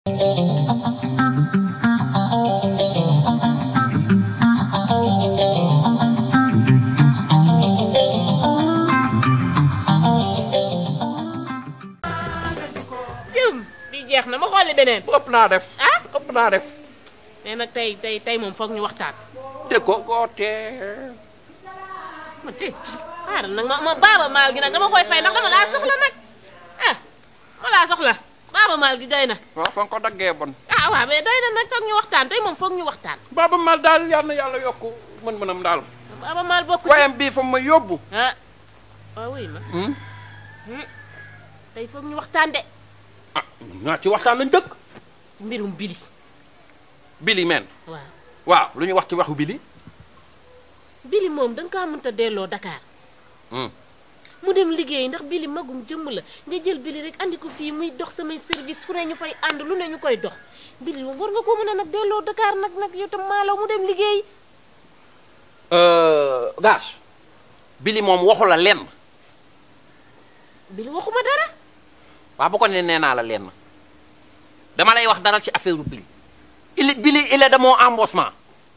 jëm bi jeex na ma xooli beneen ëpp naa def. ah ëpp naa def. mais nag tey tey tey moom foog ñu waxtaan dégg ko goote. ma tey xaaral nag ma ma baaba maal gi nag dama koy fay ndax dama laa soxla nag ah ma laa soxla baaba maal gi doy na waaw fa nga ko daggee bon. ah waaw mais doy na nag foog ñu waxtaan tey moom foog ñu waxtaan Baaba Maal daal yal na yàlla yokk mën-mënam daal. baaba maal bokk ci wayam bii fa ma yóbbu. ah waaw wuy ma Hmm? tey foog ñu waxtaan de ah ñaa ci waxtaan lañ dëkk. ci mbirum bili Billy men waaw waaw lu ñu wax ci waxu Billy. bili moom da nga kaa mënta delloo Dakar Hmm. mu dem liggéey ndax bili magum jëmm la nga jël bili rek andi ko fii muy dox samay service fu ne ñu fay ànd lu ne ñu koy dox bili moom war nga ko mën a nag delloo Dakar nag nag yow tam maalaw mu dem liggéey gage Billy moom waxu la lenn. bili waxuma dara waaw bu ko ne nee naa la lenn dama lay wax dara ci affaire Billy. il est Billy il est de mon embauchement.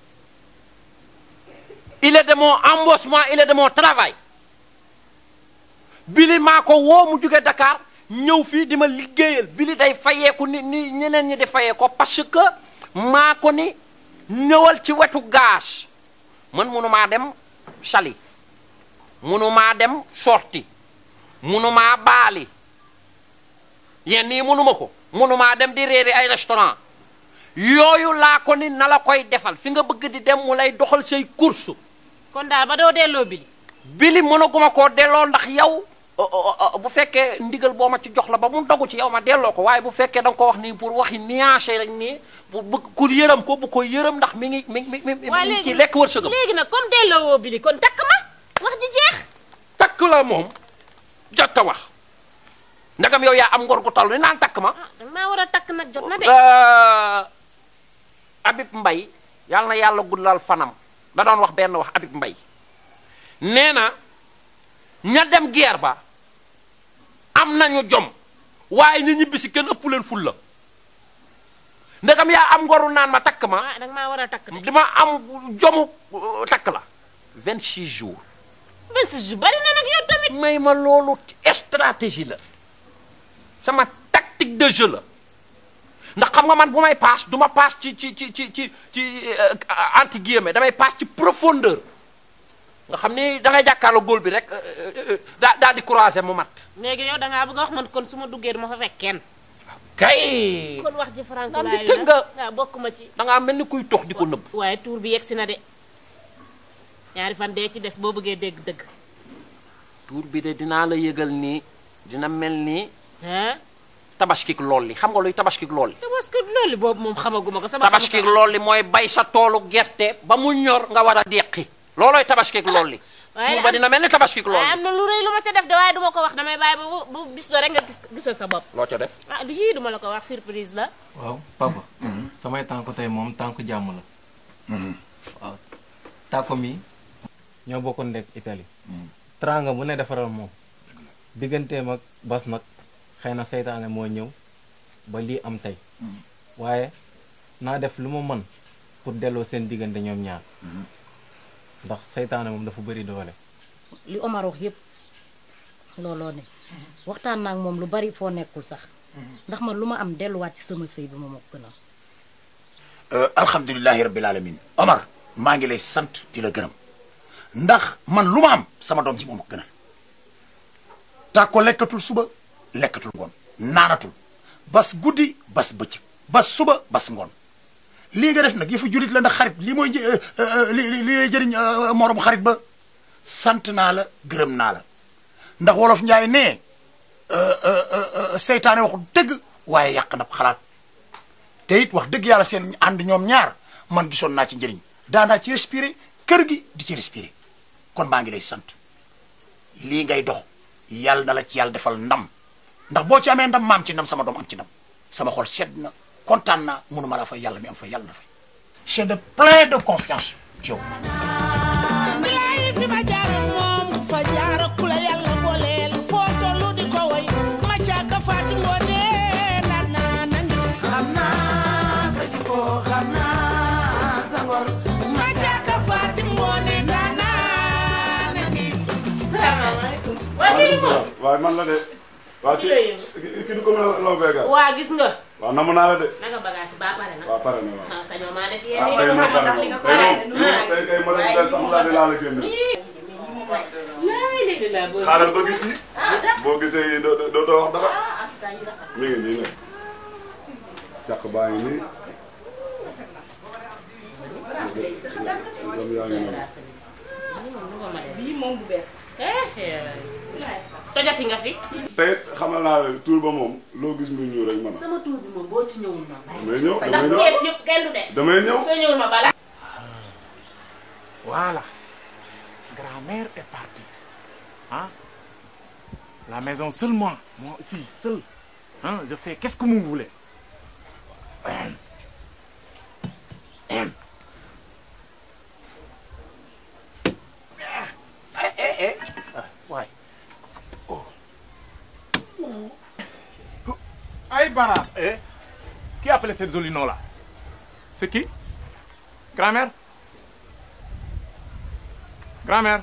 il est de mon embauchement il est de mon travail. Billy maa ko woo mu jóge Dakar ñëw fii di ma liggéeyal Billy day fayeeku ni ni ñeneen ñi di fayee ko parce que maa ko ni ñëwal ci wetu gage man munumaa dem Saly munumaa dem sorti munumaa baali yenn yi munuma ko munumaa dem di réeri ay restaurant yooyu laa ko ni na la koy defal fi nga bëgg di dem mu lay doxal say course kon daal ba doo delloo bili bili mënaguma koo delloo ndax yow o- o- o- bu fekkee ndigal boo ma ci jox la ba mu dogu ci yow ma delloo ko waaye bu fekkee da nga ko wax nii pour waxi nuancé rek nii pour bëgg ku yërëm ko bu ko yërëm ndax mi ngi mi ngi mi ngi mi ngi ci lekk wërsëgam léegi nag comme delloo woo bili kon takk ma wax ji jeex takk la moom jot a wax ndagam yow yaa am ngor gu toll ni naan takk ma ah danga maa war a takk nag jot na de Euh, Habib Mbay yàlla na yàlla guddal fanam da doon wax benn wax Habib Mbay nee na ña dem guerre ba am nañu jom waaye ñu ñibbi si kenn ëpp leen ful la ndegam yaa am ngoru naan ma takk ma ah danga maa war a takk de dama am jomu uh, takk la 26 jours ben si ju bari na nag yow tamit may ma loolu stratégie la sama tactique de jeu la ndax xam nga man bu may paas du ma paas ci ci ci ci ci ci anti guillemets damay paas ci profondeur nga xam ni da ngay jàkkaarloo góol bi rek daa daal di croiser mu mat léegi yow dangaa bëgg a wax man kon su ma duggee duma fa fekk kenn kay kon wax ji franco Naan di laay tëgg nga. waaw bokk ma ci da ngaa mel ni kuy tox di ko nëbb waaye tuur bi yegsi na de ñaari fan dee ci des boo bëggee dégg dëgg tuur bi de dinaa la yëgal nii dina mel ni ah tabaskik lool li xam nga luy tabaskik lool li te parce que loolu boobu moom xamaguma ko sama tabaskik lool li mooy bay sa toolu gerte ba mu ñor nga war a deqi loolooy tabaskik lool li waaye tuur ba am- dina mel ni tabaskik lool waaye li am na lu rëy lu ma ca def de waaye duma ko wax damay bàyyi ba bu bu bis ba rek nga gis gisal sa bopp loo ca def ah du yii duma la ko wax surprise la waaw papa samay tànk tey moom tànk jàmm la waaw tàkko mi ñoo bokkoon nekk Italie tranga bu ne defaral moom digganteem ak bas nag xëy na seytaane moo ñëw ba lii am tey waaye naa def lu ma mën pour delloo seen diggante ñoom ñaar ndax seytaane moom dafa bëri doole li Omar wax yépp looloo ne waxtaan naa ak moom lu bari foo nekkul sax ndax man lu ma am delluwaat ci sama sëy bi ma ma ko gënal alhamdulilahi rabbil alamin Omar maa ngi lay sant di la gërëm ndax man lu ma am sama doom ji moom a gënal tàkko lekkatul suba lekkatul ngoon naanatul bas guddi bas bëccëg bas suba bas ngoon lii nga def nag yëfu julit la ndax xarit lii mooy një- euh, euh, li li li lay jëriñ euh, moroom xarit ba sant naa la gërëm naa la ndax wolof njaay nee euh, euh, euh, euh, seytaane waxu dëgg waaye yàq na xalaat te it wax dëgg yàlla seen ànd ñoom ñaar man gisoon naa ci njëriñ daanaa ci respirer kër gi di ci respirer kon maa ngi lay sant lii ngay dox yàlla na la ci yàlla defal ndam ndax boo ci amee ndam maam ci ndam sama doom am ci ndam sama xol sedd na kontaan naa mënuma la fay yàlla mi am fay yàlla na fay j'ai de plein de confiance ci yow bilaay fi ma jaar ak moom fa jaar ak ku la yàlla booleel foo tollu di ko woy ma caaka faati ngoone naan naa nangi xam naa kii du moom waaye man la de. waa Ci ki la yëngu. ki du ko mën a law beegal. waa gis nga waaw namm naa la de. naka bagage yi baa pare na waaw pare na waaw. ah sañoo maa def ah yéen tey yi moom pare na moom tey moom tey kay ma dem des sax laa di laa la génne. laay léegi laa bëgg xaaral ba gis yi. ah da boo gisee yi doo doo doo wax dara. ah ak saa yu rafet mi ngi nii nag. càq baa ngi nii. lam yaa ngi noonu. bii moom bu bees tojati nga fi tey xamal naa la tuur ba moom loo gis muy ñëw rek man sama tuur bi moom boo ci ñëwul ma damay ñëw ndax damay ñëw kees yëpp kenn du des damay ñëw. nga ñëwul ma bala Voilà. Grand-mère est partie. Hein? La maison seulement. Moi aussi, seul. Hein? Je fais qu'est-ce que vous voulez. Eh, eh, eh. Ah, ouais. Oh. Aïe, Bara. Eh? Qui a appelé cette jolie nom-là? C'est qui? Grand-mère? Grand-mère.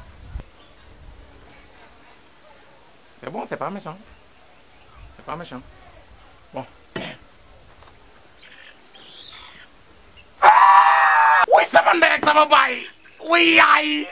C'est bon, c'est pas méchant. C'est pas méchant. Bon. Ah oui, sama ndey ak sama baay. Oui, yaay.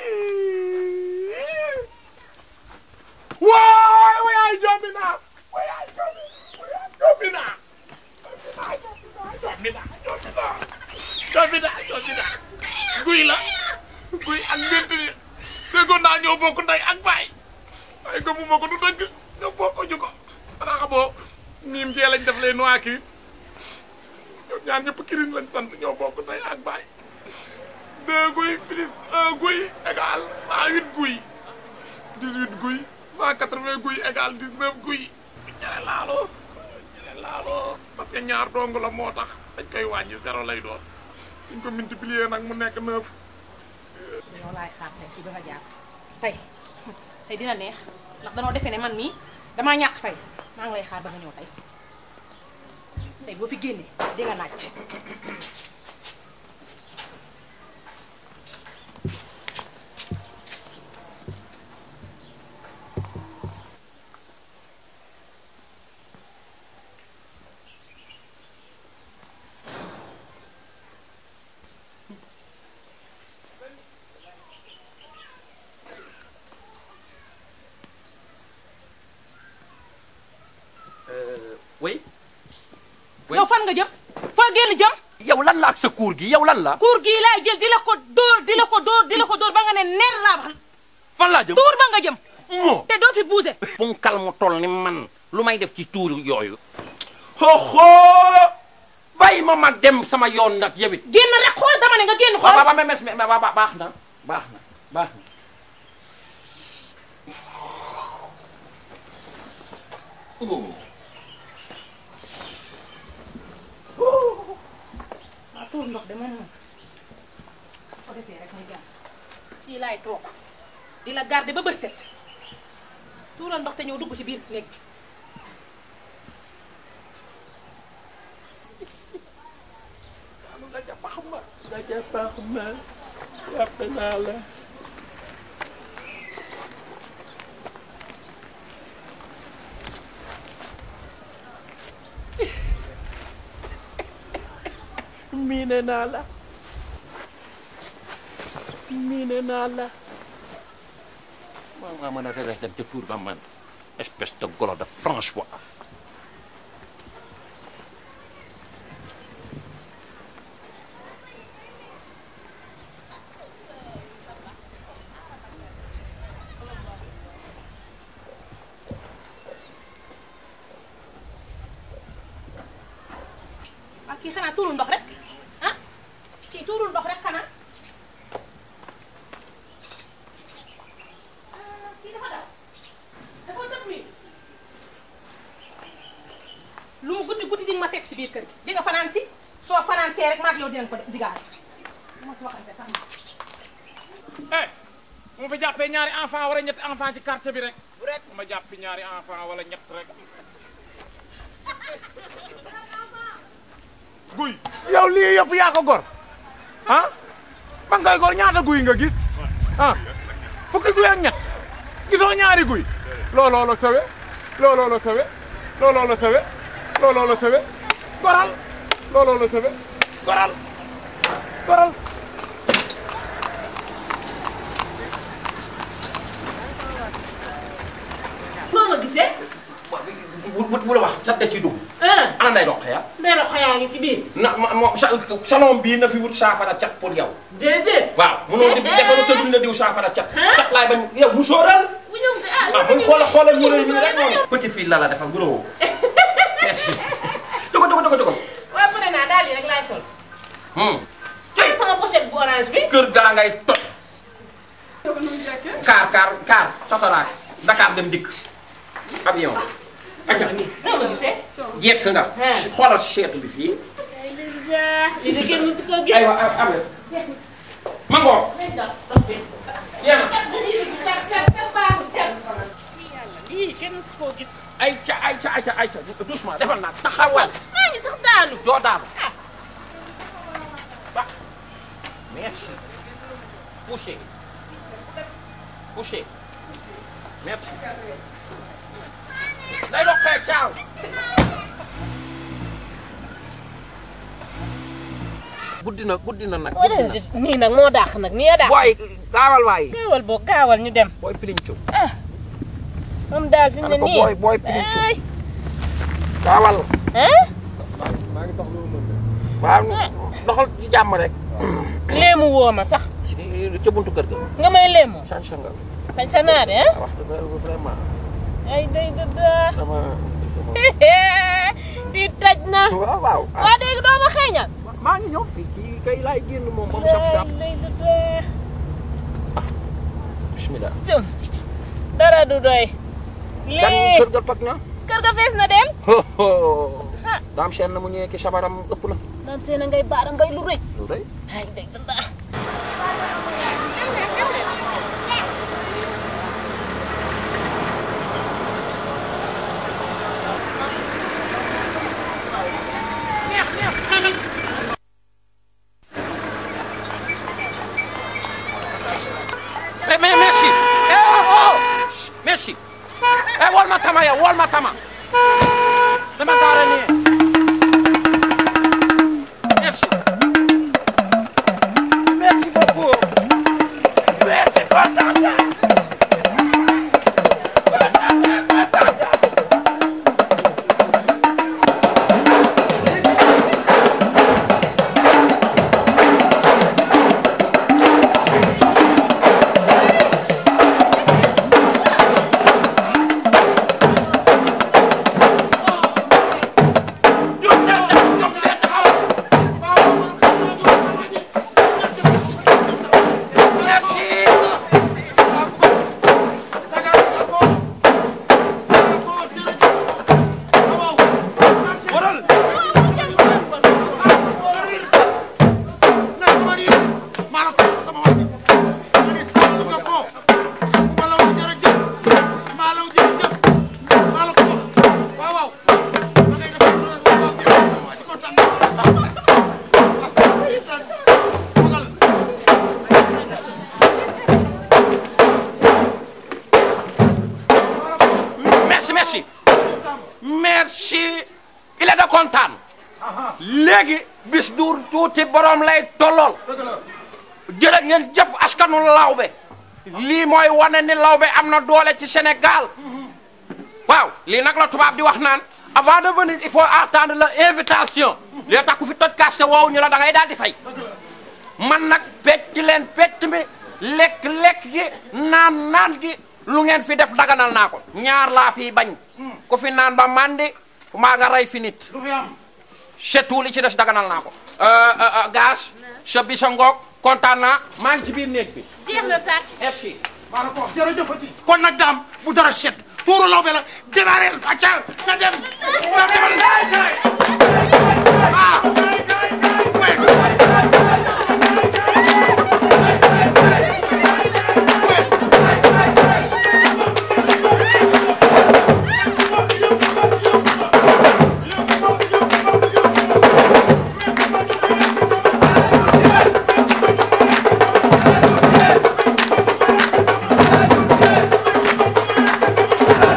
Waay, oui, yaay jombi naa. Oui, yaay jombi. Oui, yaay jombi naa. Jombi naa, jombi naa. Jombi naa, jombi naa. Guy la. Guy ak mbint bi. déggoon naa ñoo bokk ndey ak baay waaye gëmuma ko du dëgg nga bokk ñu ko xanaa xamoo miim jee lañ def les noix kirin ñoom ñaar ñëpp kirin lañ sant ñoo bokk ndey ak baay deux guy plus un guy égal cent huit guy dix huit guy cent quatre vingt guy égal dix neuf guy cere laalo cere laalo parce que ñaar dong la moo tax dañ koy wàññi zéro lay doon suñ ko multiplier nag mu nekk neuf ñoo laay xaar tey ci ba nga jàpp tey tey dina neex ndax danoo defee ne man mii damaa ñàkk fay maa ngi lay xaar ba nga ñëw tey tey boo fi génnee di nga naaj oui. yow fan nga jëm foo génn jëm yow lan la ak sa kuur gi yow lan la. kuur gii laay jël di la ko dóor di la ko dóor di la ko dóor ba nga ne ner laa wax fan laa jëm. tuur ba nga jëm moo. te doo fi buuse punkal mu toll ni man lu may def ci tuur yooyu. xoxo bàyyi ma mag dem sama yoon nag yow it. génn rek xool dama ne nga génn waaw xool waaw mais mais mais baax na baax na baax na. Oh. waaw tuur ndox de moom moom ko defee rek muy jàmm fii laay toog di la garder ba bët set tuural ndox te ñëw dugg ci biir néeg bi Daja baax ma daja baax ma yàpp naa la. miine naa la miine naa la. maa ngaa mën a rees dem ca tuur ba man espèce de golo de François. ak kii xanaa tuurul ndox rek ah kii tuurul ndox rek xanaa ah kii dafa daw dafa dëpp nii lu mu guddi guddi di nga ma fekk ci biir kër gi di nga fanaan si soo fanaan see rek maag yow dinañ ko digaale du ma ci waxante sax eh bu ma fi jàppee ñaari enfant wala ñetti enfant ci quartier bi rek rek ma jàpp fi ñaari enfant wala ñett rek guy yow lii yëpp yaa ko gor ah ba ngay gor ñaata guy nga gis ah fukki guy ak ñett gisoo ñaari guy looloo la sawe looloo la sawe looloo la sawe looloo la sawe goral looloo la sawe goral goral noo ma gisee. bu bu bu la wax cat da ciy dugg. ah ana nday dox ya ndey roq yaa ngi ci biir. na ma ma sa salon bii na fi wut saafara cat pour yow. déedéet. waaw mënoo def defaru te duñ la diw saafara cat. cat laay bañ yow mu sóoral. bu ñëw si ah waaw buñ xoola xoolal mu rëy nii rek noonu. petit fille la la defal guro. merci. jogo jogo jogo jogo. waaw pare naa daal yi rek laay sol. tey sama pochette bu orange bi. kër gaa ngay toj. kaar kaar kaar sotoraak Dakar dem dikk avion. acca noo ma gisee. jekk nga. xoolal seetu bi fii. li de kenn musu koo gis. aywa am mango. yéen lii kenn musu koo gis. ay ca ay ca ay ca ay ca doucement defal naa taxawal. maa ngi sax daanu. doo daanu. merci. poussez. poussez. merci. day doxee caaw. guddi na guddi na nag. nii nag moo dàq nag nii a dàq. booy gaawal waay. gaawal boo gaawal ñu dem. booy pilincu. moom daal fi mu ne ko nii. booy booy pilincu. gaawal. ah. maa ngi dox loolu waaw doxal ci jàmm rek. léemu woo ma sax. ca buntu kër ga. nga may léemoo. changé nga. sañ sa naa de ah. wax dëgg vraiment. ay day dëdda. sama. fii taj na. waaw waaw. waa dégg doo ma xeeñal. maa ngi ñëw fii kii kay laay génn moom ba mu saf saf. day dëdda. bismillah. jëm dara du doy. kan lii kër ga toj na. kër ga fees na del. daam seen na mu ñëwee ki sabaram ëpp na. naan seen a ngay baara mbay lu rëy. lu rëy. ay day dëdda. mais mais merci. eh oh oh merci. eh wol ma tama yow wol ma tama. dama gaare nii. merci. merci beaucoup. merci kontaan naa. merci. waral. maa la ko wax sama waa ji ma ne sàmm nga ko bu ma la wax jërëjëf maa la wax jërëjëf maa la ko wax waaw waaw ma ngay def waaw waaw jërëjëf sama waa ji kontaan naa merci merci. merci. il est de kontaan. léegi bis du tuuti borom lay tollool. jërë ngeen jëf askanu lawbe. lii mooy wane ni lawbe am na doole ci Sénégal. waaw lii nag la tubaab di wax naan avant de venir il faut attendre l'invitation. li tax ku fi toj kaste woowu ñu la da ngay daal di fay. man nag pecc leen pecc mi lekk lekk gi naan naan gi lu ngeen fi def daganal naa ko ñaar laa fi bañ ku fi naan ba mandi maa nga rey fi nit c'est tout li ci des daganal naa ko gaz sa bi sa ngoog kontaan naa maa ngi ci biir néeg bi jeex na tàkk. merci maa la ko wax jërëjëfati kon nag daam bu dara set tuuru lawbe la démarreel acca na dem na demal ah Thank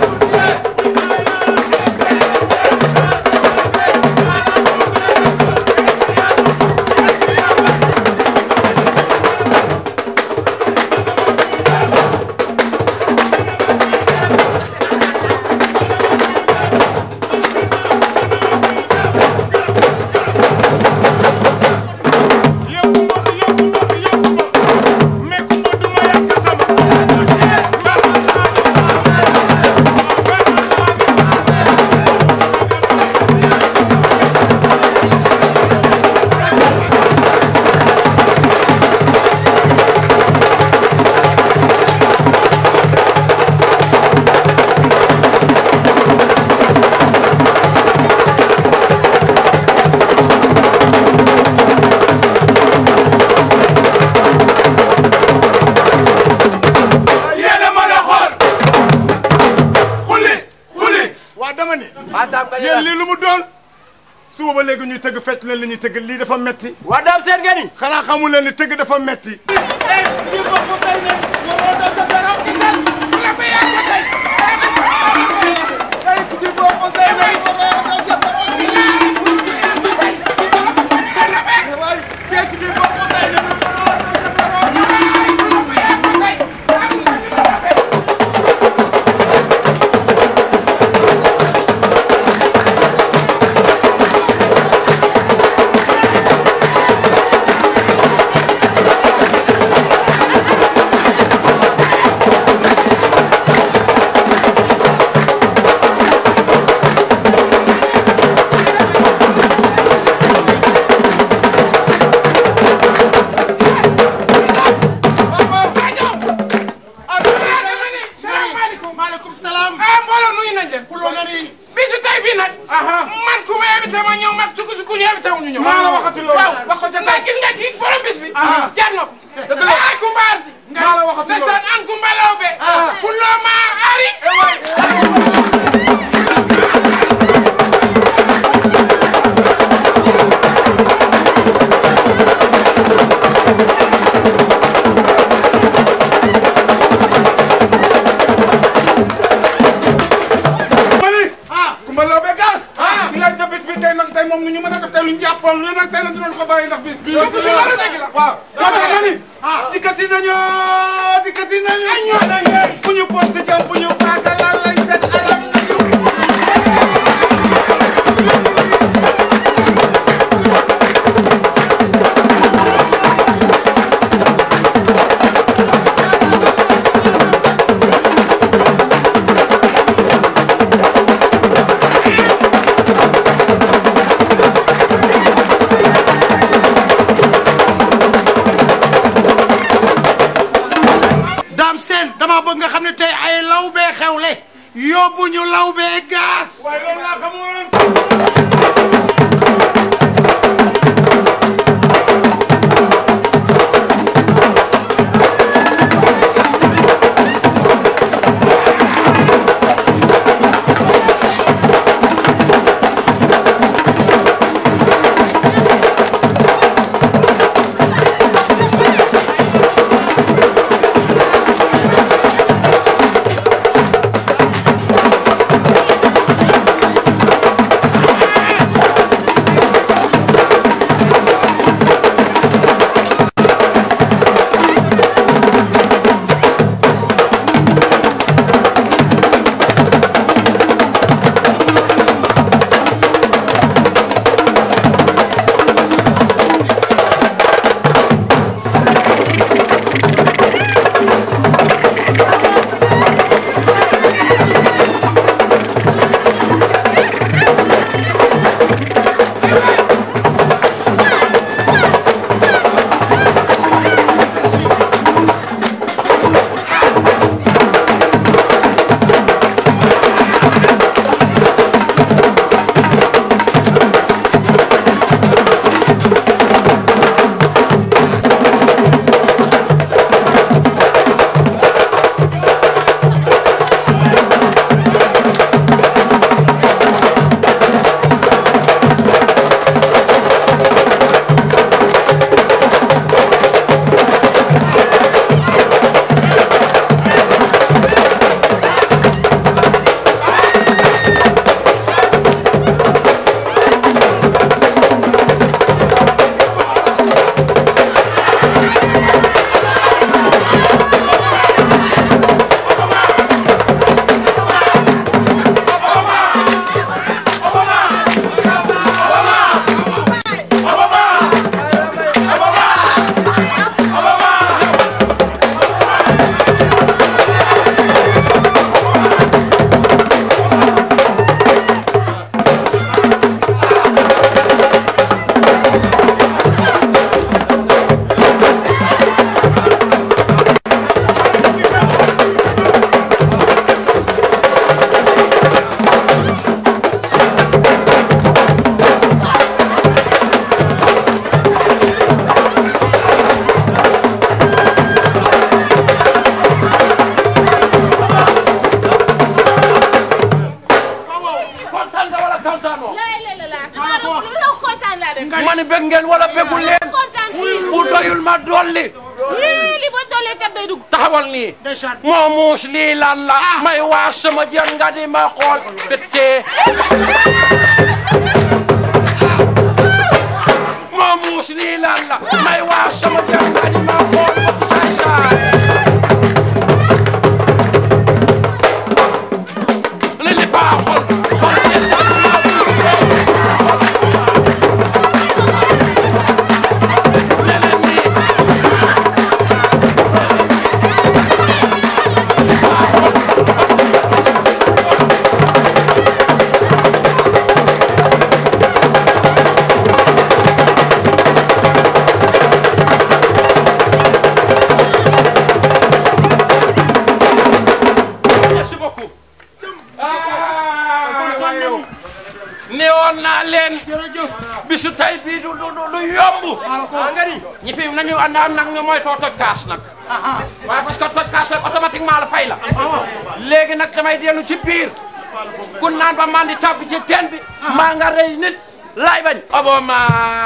yéen lii lu mu doon suba ba léegi ñuy tëgg fecc leen li ñuy tëgg lii dafa metti waa daam seen nga ni xanaa xamul leen ni tëgg dafa metti maaleykum salaam. ah mbooloo nuyu nañ leen. kuloo nga ni. bisu tey bii nag. man ku ma invité ma ñëw mag sukk sukk ñu invité wu ñu ñëw. maa la waxati loolu. waaw wax ko ca tey gis nga kii borom bis bi. jar na ko. dëgg la ay ku mbaar di. maa la waxati loolu. ndeysaan an ku mbalaw be. kuloo ma ari. mani Kumba Lawbe Gaas di laaj sa bis bi tey nag tey moom nu ñu mën a def tey lu ñu jàppoon lu nag tey nag dinañ ko bàyyi ndax bis bi Dugg si loolu dëgg la. waaw dama mani dikkati nañu dikkati nañu ñoo nañu fu ñu poste jam bu ñu paaka lan lay set aram nañu daam seen dama bëgg nga xam ne tey ay lawbe xewle yóbbu ñu lawbe gaas waaye loolu laa xamoon laa def. ma ni bëgg ngeen wala bëggul leen kontaan fii. bu doyul ma dolli lii li ba doolee kat day dugg. taxawal nii moo muus lii lan la may waas sama jën nga di ma xool pété moo muus lii lan la may waas sama jën nga di ma xool bëtu saay saay li li baaxul xol seen tànn naa leneen nii merci beaucoup. neewoon naa leen. bisu tey bii du du du yomb. nga ni ñi fi nañu ànd am nag ñu mooy too toj kaas nag. waaye parce que toj kaas nag automatiquement la fay la. léegi nag damay dellu ci biir. ku naan ba man di tàbbi ci teen bi. maa nga rey nit laay bañ. obama.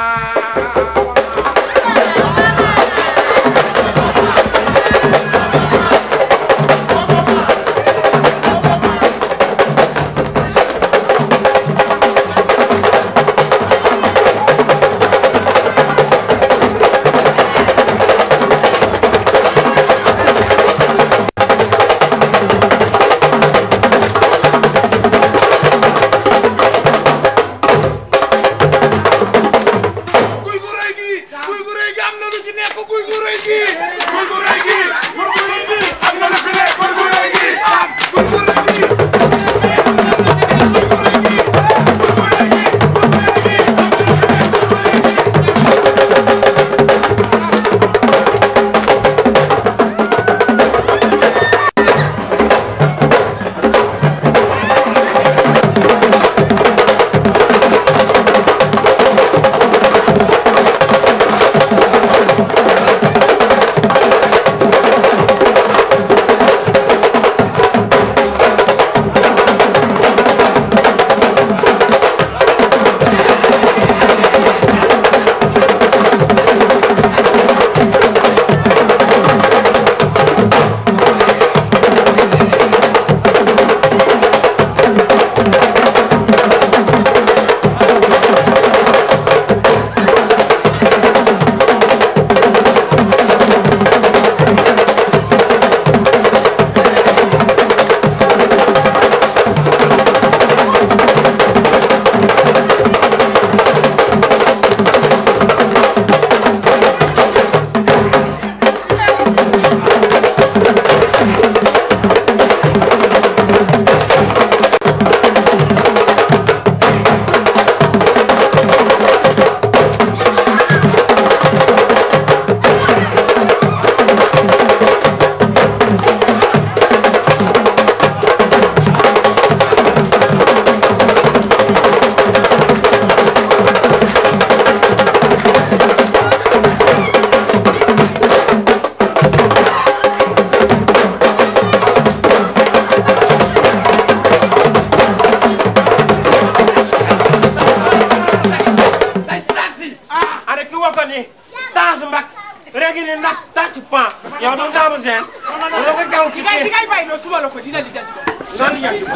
guy gu rëy gi guy gu rëy gi am na lu ci nekk guy gu rëy gi guy gu rëy gi guy gu rëy gi am na lu ci nekk guy gu rëy gi guy gu rëy gi ada ki woko ni tas mbak regi ni nak tas pan yow du damu sen lo ko gaw ci Digay digay bay no suma la ko dina li jant ko. non ni yanti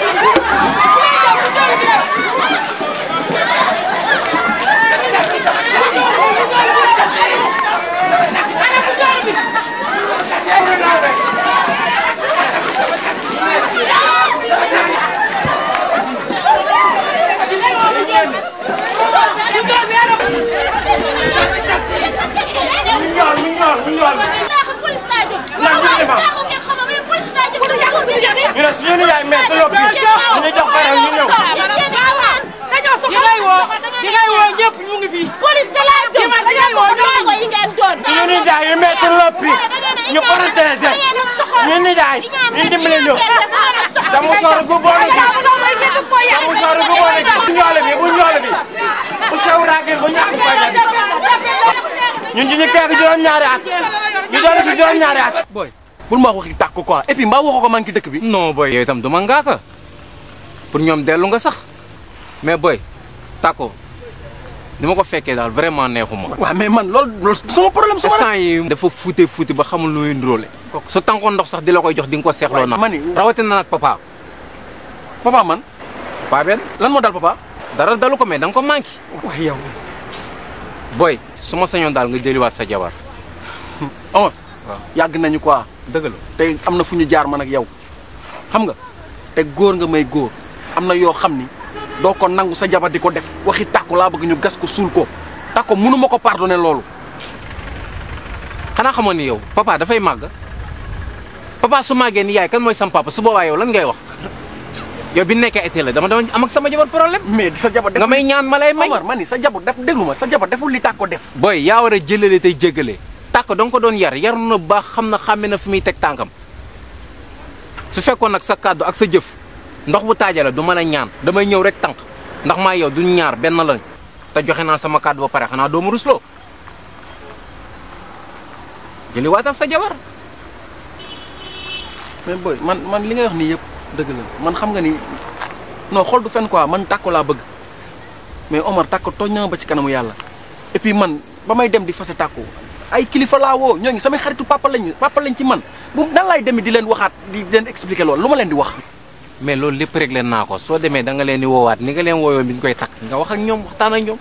ñol mi ñol mi ñol police laa jëm. Lan bu ñu waaw waaw xam nga mais police laa jëm. ñu ne suñu ni yaay mais dañoo fi ñu jox baram ñu ñëw dañoo soxla Digay woo digay woo ñëpp ñu ngi fi. police da laa jëm. Dima digay woo dañoo soxla yi ngeen doon. suñu ni jaay yu mettre loppi ñu protéger ñu ni jaay ñu dimbali ñu damu sor bu bon gi damu sor bu bon gi bu ñoole bi bu ñoole bi bu sew raagin bu ñàkk fayda bi ñun ñu ñu teeg juróom ñaari at ñu doon si juróom ñaari at boy bul ma wax waxi tàkk quoi et puis mbaa waxoo ko man ki dëkk bi non boy yow itam du ma ngaaka pour ñoom dellu nga sax mais boy tàkko ni ma ko fekkee daal vraiment neexuma. waaw mais man loolu loolu sama problème sama instant yi dafa fuute fuute ba xamul lu muy ndróole. su tànkoon ndox sax di la koy jox di nga ko seexloo na. mani rawatina nag papa. papa man. papa benn lan moo dal papa. dara dalu ko mais da nga ko manqué. wax yow. boy su ma sañoon daal nga jëliwaat sa jabar. Omar. waaw yàgg nañu quoi. dëgg la tey am na fu ñu jaar man ak yow xam nga te góor nga may góor am na yoo xam ni doo ko nangu sa jabar di ko def waxi tàkku laa bëgg ñu gas ko suul ko tàkko mënu ma ko pardonner loolu. xanaa xamoon ni yow papa dafay màgg papa su màggee ni yaay kan mooy sam papa su boobaa yow lan ngay wax yow bi nekkee été la dama dama am ak sama jabar problème. mais sa jabar nga may ñaan ma lay may. Omar ma ni sa jabar def déglu ma sa jabar deful li tàkko def. boy yaa war a jëlale tey jéggale tàkk da nga ko doon yar yar na baax xam na xàmme na fi muy teg tànkam su fekkoon nag sa kàddu ak sa jëf ndox bu taajale du mën a ñaan damay ñëw rek tànk ndax maa yow duñ ñaar benn lañ te joxe naa sama kàddu ba pare xanaa doomu rusloo jëli waatal sa jabar mais boy man man li ngay wax nii yëpp dëgg la man xam nga ni non xool du fen quoi man tàkko laa bëgg mais Omar tàkko tooñ na ma ba ci kanamu yàlla et puis man ba may dem di fase tàkko ay kilifa laa woo ñooñu samay xaritu papa lañ papa lañ ci man bu nan laay demee di leen waxaat di leen expliquer loolu lu ma leen di wax. mais loolu lépp rek leen naa ko soo demee da nga leen di woowaat ni nga leen wooyoon bi ñu koy takk nga wax ak ñoom waxtaan ak ñoom.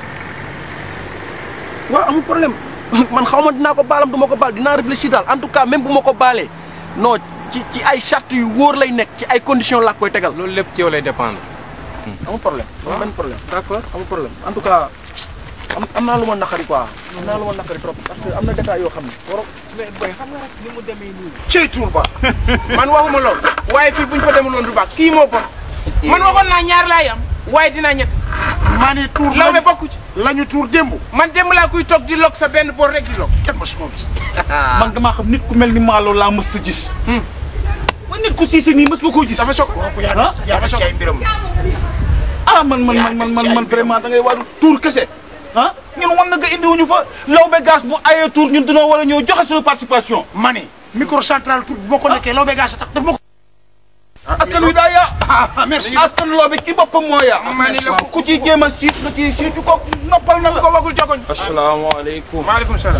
waaw amul problème man xaw ma dinaa ko baalam du ma ko baal dinaa réfléchir daal en tout cas même bu ma ko baalee non ci ci ay charte yu wóor lay nekk ci ay conditions laa koy tegal. loolu lépp ci yow lay dépendre. amul problème amul benn problème d'accord amul problème en tout cas am am naa lu ma naqari quoi am naa lu ma naqari trop parce que am na détails yoo xam ne waroo mais boy xam nga rek ni mu demee nii. cey tuur ba man waxuma lool waaye fii bu ñu fa demuloon du baax kii moo bon man waxoon naa ñaar laay am waaye dinaa ñett maa ne tuur lawbe bokku ci lañu tuur démb man démb laa kuy toog di lok sa benn boor rek di lok kenn ma su moom man damaa xam nit ku mel ni Malo laa mës a gis. man nit ku siise nii mës nga koo gis. dafa sok kooku yaa def yaa def ci ay mbiram ah man man man man man man vraiment da ngay waru tuur kese ah ñun wan na nga indiwuñu fa lawbe gaz bu ayee tuur ñun dañoo war a ñëw joxe suñu participation. ma ni microcentral tuur bu ma ko nekkee lawbe gaa sa tax daf ma ko askan wi daa yaa. ah merci askan lawbe ci boppam moo yaa. ma ni la ko ku ciy jéem a siit nga ciy siitu ko noppal na la ko wagul jogoñ asalaamaaleykum. maaleykum salaam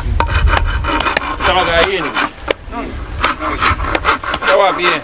sama gars yéen ça va bien.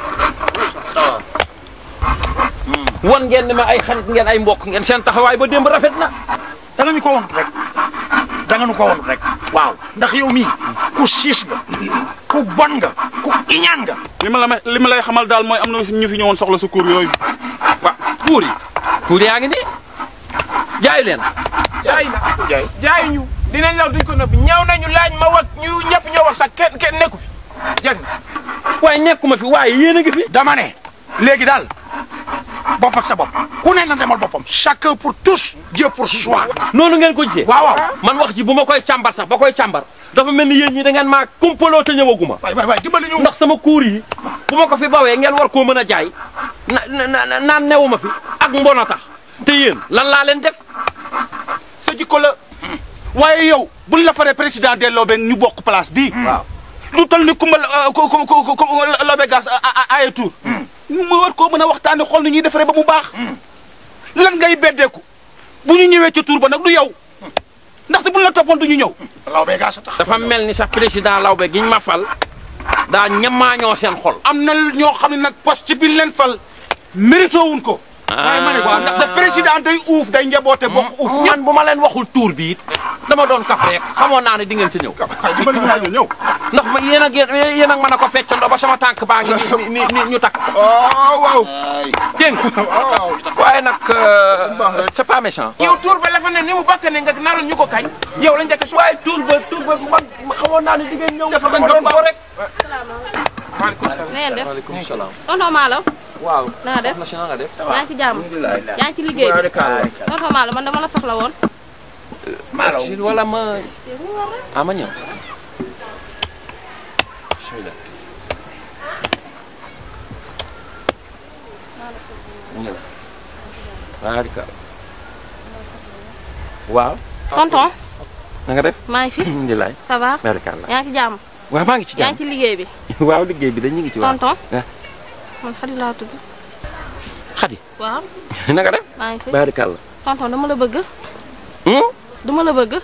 wan ngeen ne ma ay xarit ngeen ay mbokk ngeen seen taxawaay ba démb rafet na. da nga ñu ko wonut rek da nga ñu ko wonut rek waaw ndax yow mii ku siis nga ku bon nga ku iñaan nga li ma la may li ma lay xamal daal mooy am na ñu fi ñëwoon soxla sa kuur yooyu. waaw kuur yi. kuur yaa ngi nii jaayu leen. jaay na jaay ñu dinañ law duñ ko nëbb ñaaw nañu laaj ma wax ñu ñëpp ñoo wax sax kenn kenn nekku fi jag na waaye nekkuma fi waaye yéen a ngi fi. dama ne léegi daal bopp ak sa bopp ku ne na demal boppam chacun pour tous Dieu pour soi noonu ngeen ko gisee. waaw waaw man wax ji bu ma koy càmbar sax ba koy càmbar dafa mel ni yéen ñi da ngeen maa kumpaloo te ñëwaguma. waay waay waay dimbali ñu ndax sama kuur yi bu ma ko fi bawee ngeen war koo mën a jaay na na naan newuma fi ak mbon a tax te yéen lan laa leen def. sa jikko la waaye yow buñ la faree président de Lobé ñu bokk place bii. waaw lu toll ni kumba ko ko ko ko Lobé gas ay tour mu war koo mën a waxtaanee xool ni ñuy defaree ba mu baax. lan ngay beddeeku bu ñu ñëwee ca tour ba nag du yow ndaxte buñ la toppoon du ñu ñëw. lawbe gaa sa tax dafa mel ni sax président Lawbe giñ ma fal daa ñamaañoo seen xol. am na ñoo xam ne nag poste bi leen fal mérito wuñ ko. waaye ma ne waaw ndaxte président day uuf day njaboote bokk uuf ñëpp. man bu ma leen waxul tuur bi it dama doon kaf rek xamoon naa ne di ngeen ci ñëw. ñëw. ndax ma yéen ak yéen ak mën a ko feccandoo ba sama tànk baa ngi ni ni ni ñu takk. waaw waaw. dégg nga waaye nag c'est pas méchant. yow tuur ba la fa ne ni mu bakk ne nga naroon ñu ko kañ yow la njëkk a waaye tuur ba tuur ba man xamoon naa ne di ngeen ñëw. dafa doon fo rek. maaleykum salaam na ngeen def waaleykum salaam. tonton Malo waaw. na nga def na si na nga def. yaa ngi ci jàmm yaa ngi ci liggéey bi tonton Malo man dama la soxla woon maalaw wala ma ah ma ñëw. bismillah. ñëw. barika. waaw. tonton na nga def. maa ngi fi alhamdulilah. ça va barikàlla. yaa ngi ci jàmm waaw maa ngi ci yaa jàmm. ngi ci liggéey bi waaw liggéey bi dañ ñu ngi ci waaw. tonton ah man Xadi laa tudd Xadi. waaw na nga def. maa ngi fi barikàlla. tonton dama la bëgg duma la bëgg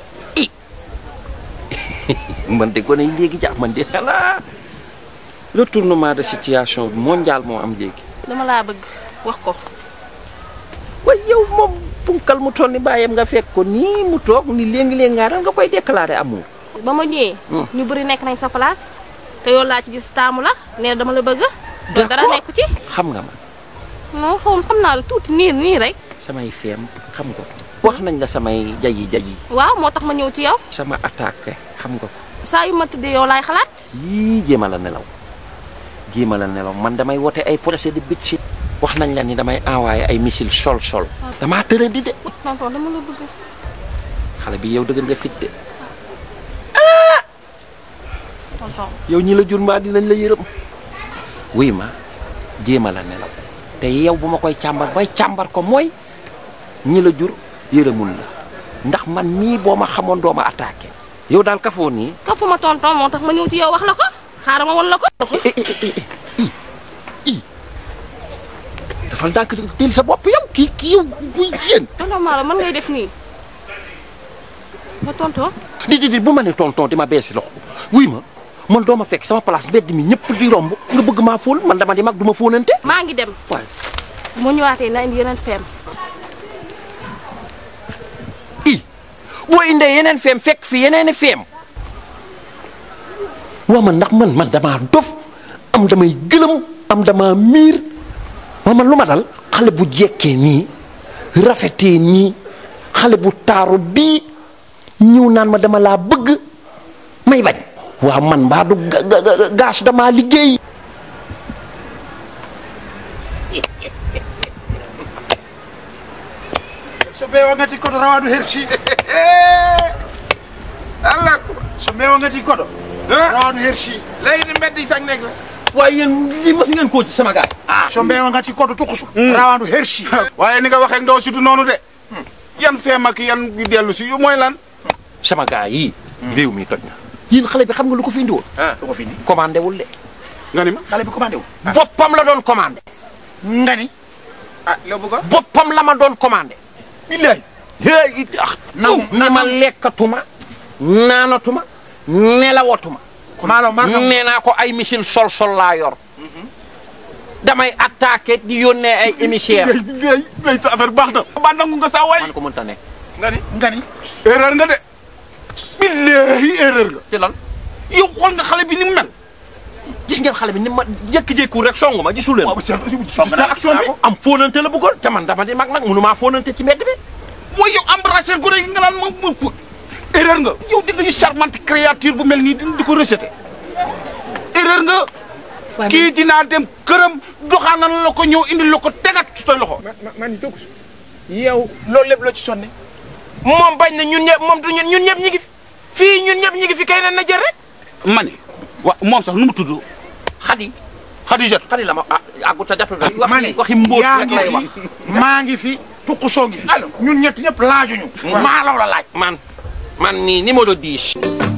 man de gone yi léegi jàpp man de xanaa retournement de situation mondial moo am léegi. dama laa bëgg wax ko waaye yow moom punkal mu toll ni bàyyam nga fekk ko nii mu toog ni léegi-léegi ngaaral nga koy déclarer amour. ba ma ñëwee ñu bëri nekk nañ sa place te yow laa ci gis taamu la nee na dama la bëgg te dara nekku ci xam nga ma non xaw xam naa la tuuti nii nii rek samay feem xam nga ko. wax nañ la samay jayi jayi waaw moo tax ma ñëw ci yow sama attaque xam nga ko. saa yu ma tëddee yow laay xalaat yii jéema la nelaw jéema la nelaw man damay wote ay projet de bitchit wax nañ la ni damay envoyé ay missile sol sol damaa tëra di de tonton dama la bëgg xale bi yow dëgg nga fit de tonton yow ñi la jur mbaa dinañ la yërëm wuy ma jéema la nelaw te yow bu ma koy càmbar bay càmbar ko mooy ñi la jur yërëmul la ndax man mii boo ma xamoon doo ma attaqué yow daal kafoo nii kafu ma tonton moo tax ma ñëw ci yow wax la ko xaaral ma won la ko dafal ndànk teel sa bopp yow kii kii yow buy yéen tonton Malo man ngay def nii ma tonton di di di bu ma ne tonton di ma beesi loxo wuy ma man doo ma fekk sama place mbedd mi ñëpp di romb nga bëgg maa fóol man dama di mag du ma fóonante maa ngi dem waaye bu ma ñëwaatee na indi yeneen feem boo indee yeneen feem fekk fi yeneeni feem waa man ndax man man damaa dof am damay gëlëm am dama miir waa man lu ma dal xale bu jekkee nii rafetee nii xale bu taaru bii ñëw naan ma dama laa bëgg may bañ waa man mbaa du ga- ga- ga- gaas damaa liggéey so ɓeewongati koɗo rawaɗo hersi allah so ɓeewongati koɗo rawaɗo hersi léegi mbeddi sax nekk la waaye yéen li mas ngeen koo ci sama gaay so ɓeewongati koɗo tukusu rawaɗo hersi waaye ni nga waxee ndaw si du noonu de yan feem ak yan yu dellu si yu mooy lan sama gaay yi réew mi toj na yéen xale bi xam nga lu ko fi indi woon lu ko fi indi commandé wul de nga ni ma xale bi commandé wu boppam la doon commandé nga ni ah loo bëgg a boppam la ma doon commandé billahi hey ah Nangu, ne ma lekkatuma naanatuma nelawatuma maalo mar nangu nee naa ko ay missile sol sol laa yor damay attaqué di yónnee ay émissaire ngay ngay sa affaire baax na ba nangu nga saa waay man ko mënta nekk nga ni nga ni erreur nga de billahi erreur nga ci lan yow xool nga xale bi ni mu mel gis ngeen xale bi ni ma jékki-jékku rek songu ma gisul leen gis naa action bi am fóonante la bëggoon te man dama di mag nag mënumaa fóonante ci mbedd bi mooy yow embrasser gone gi nga naan moom moom erreur nga yow di nga gis charmante créature bu mel nii di di ko rejeté erreur nga kii dinaa dem këram doxaanal la ko ñëw indi la ko tegat ci sa loxo man jóg yow loolu lépp loo ci sonne moom bañ na ñun ñëpp moom du ñun ñun ñëpp ñi ngi fi fii ñun ñëpp ñi ngi fi kay na na jël rek ma ni wa moom sax nu mu tudd xadi Xadijat xadi la ma ah àggut a jatu rek wax ma ni waxi mbóot yaa rek ngi lay fi wax maa ngi fi tukusoo ngi fi ñun ñett ñëpp laajuñu maalaw la laaj man man mii numéro 10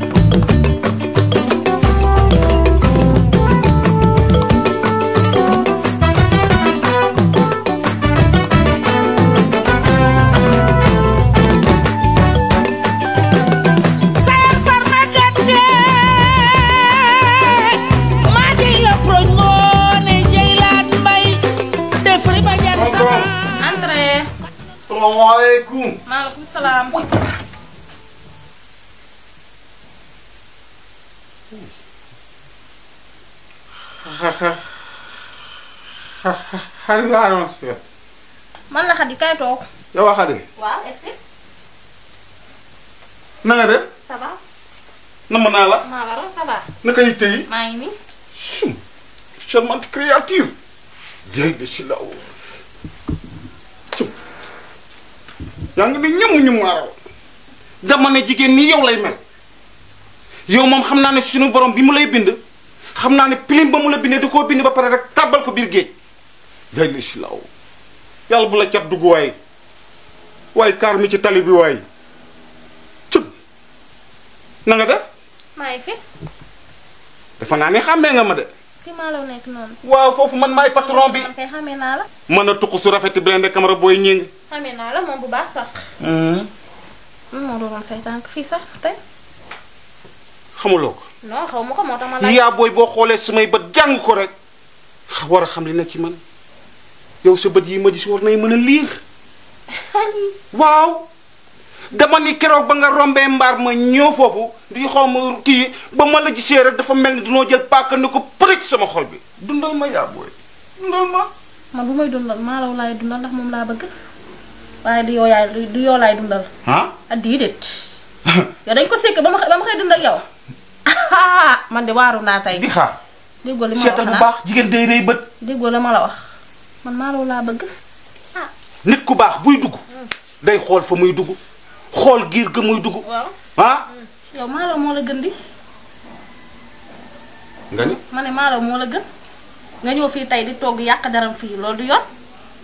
Sayar farma gàtte maa jëy la proñ ngoone jëy laat mbay def ri ba jar sama entrée salaamaaleykum maaleykum salaam xale laa doon seet man la Xadi kay toog yow a xale waaw est-ce que na nga def ça va namm naa la maa la raw ça va naka yitte yi maa ngi nii sum charmante créature jéeg de si law cum yaa ngi ni ñëmm ñu maaraw dama ne jigéen nii yow lay mel yow moom xam naa ne suñu borom bi mu lay bind xam naa ne pilim ba mu la bindee da koo bind ba pare rek tàbbal ko biir géej jéeg de si law yàlla bu la cat dugg waay waaye kaar mi ci tali bi waay cum na nga def maa ngi fi dafa naa ne xàmmee nga ma de fi maa la nekk noonu waaw foofu man maay patron bi man kay xamee naa la mën a tuq su rafet bi leen de camara booy ñing xamee naa la moom bu baax sax lan moo doon say tànk fii sax tey xamuloo ko non xaw ma ko moo tax ma laaj yaa booy boo xoolee samay bët jàng ko rek war a xam li nekk ci man yow sa bët yi ma gis war nay mën a liir waaw dama ni keroog ba nga rombee mbaar ma ñëw foofu di xaw ma kii ba ma la gisee rek dafa mel ni dunoo jël paaka ni ko përëj sama xol bi dundal ma yaa booy dundal ma man bu may dundal maalaw laay dundal ndax moom laa bëgg waaye du yoo yaay du yoo laay dundal ah ah déedéet yow dañ ko sekk ba ma ba ma koy dund ak yow man de waaru naa tey di xaar déggoo li ma wax seetal bu xanaa baax jigéen day rëy bët déggoo la ma la wax man maalaw laa bëgg nit ku baax buy dugg day xool fa muy dugg xool giir ga muy dugg waaw ah yow maalaw moo la gën di nga ni ma ne maalaw moo la gën nga ñëw fii tey di togg yàq daram fii loolu du yoon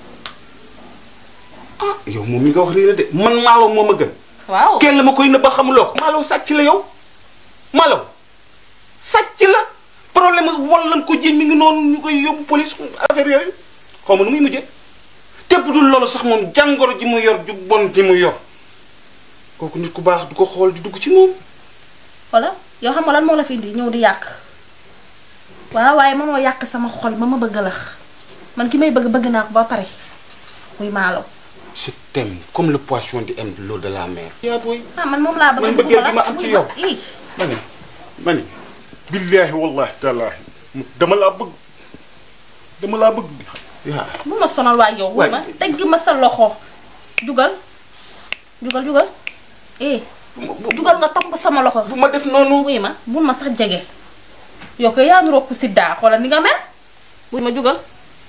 yow moom mi nga wax lii la de man maalaw moo ma gën waaw kenn la ma koy nëbba xamuloo ko maalaw sàcc la yow maalaw sàcc la problème wol lan ko ji mi ngi noonu ñu koy yóbbu police affaire yooyu xaw ma nu muy mujjee tépp dul loolu sax moom jàngoro ji mu yor ju bon ji mu yor kooku nit ku baax du ko xool di dugg ci moom wala yow xam nga lan moo la fi indi ñëw di yàq waaw waaye mënoo yàq sama xol ba ma bëgg la man ki may bëgg bëgg naa ko ba pare muy maalaw je t'aime comme le poisson di aime l'eau de la mer yaa booy ah man moom laa bëgg man bëgguma bëggeel bi ma am ci yow ii ma ni ma ni billaahi wallahi taalaahi dama laa bëgg dama laa bëgg yaa bu ma sonal waa yow wuy ma tegg ma sa loxo jugal jugal jugal eh jugal nga topp sama loxo bu ma def noonu wuy ma bul ma sax jege yow ko yaa nu rokku si daa xoolal ni nga mel wuy ma jugal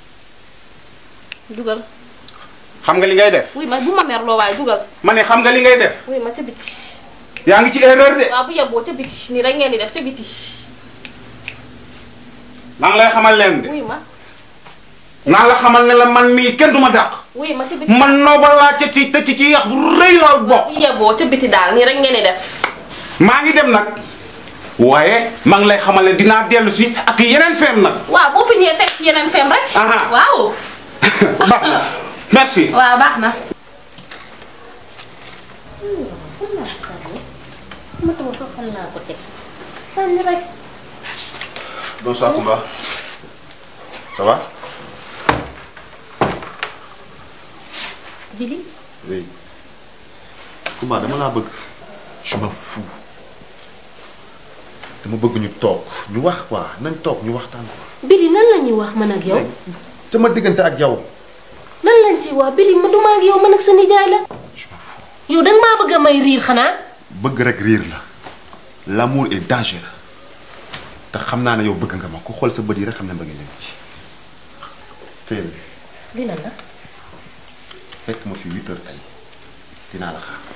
jugal xam nga li ngay def wuy ma bu ma merloo waaye jugal ma ne xam nga li ngay def wuy ma ca biti yaa ngi ci erreur de waaw bu yeboo ca biti nii rek ngeen di def ca biti maa ngi lay xamal leen de wuy ma naa la xamal ne la man mii kenn du ma dàq wuy ma ca biti man nooba laa ca ci te ci ci yax bu rëy la bokk bu yeboo ca biti daal nii rek ngeen di def maa ngi dem nag waaye maa ngi lay xamal ne dinaa dellu si ak yeneen feem nag waaw boo fi ñëwee fekk yeneen fem rek Aha. waaw baax na merci waaw baax na ma taw sax fan laa ko teg sànni rek Bonsoir Kumba. Ça va Billy Oui. Kumba dama laa bëgg. Je m'en fous. dama bëgg ñu toog ñu wax quoi nañ toog ñu waxtaan quoi. Billy lan la ñuy wax man ak yow sama diggante ak yow. lan lañ ci wax Billy ma duma ak yow man ak sa nijaay la yow danga maa bëgg a may riir xanaa bëgg rek riir la. L'amour est dangereux. te xam naa ne yow bëgg nga ma ku xool sa bët yi rek xam ne bëgg leen ci. tey li lan la fekk ma fi huit heures tey dinaa la xaar.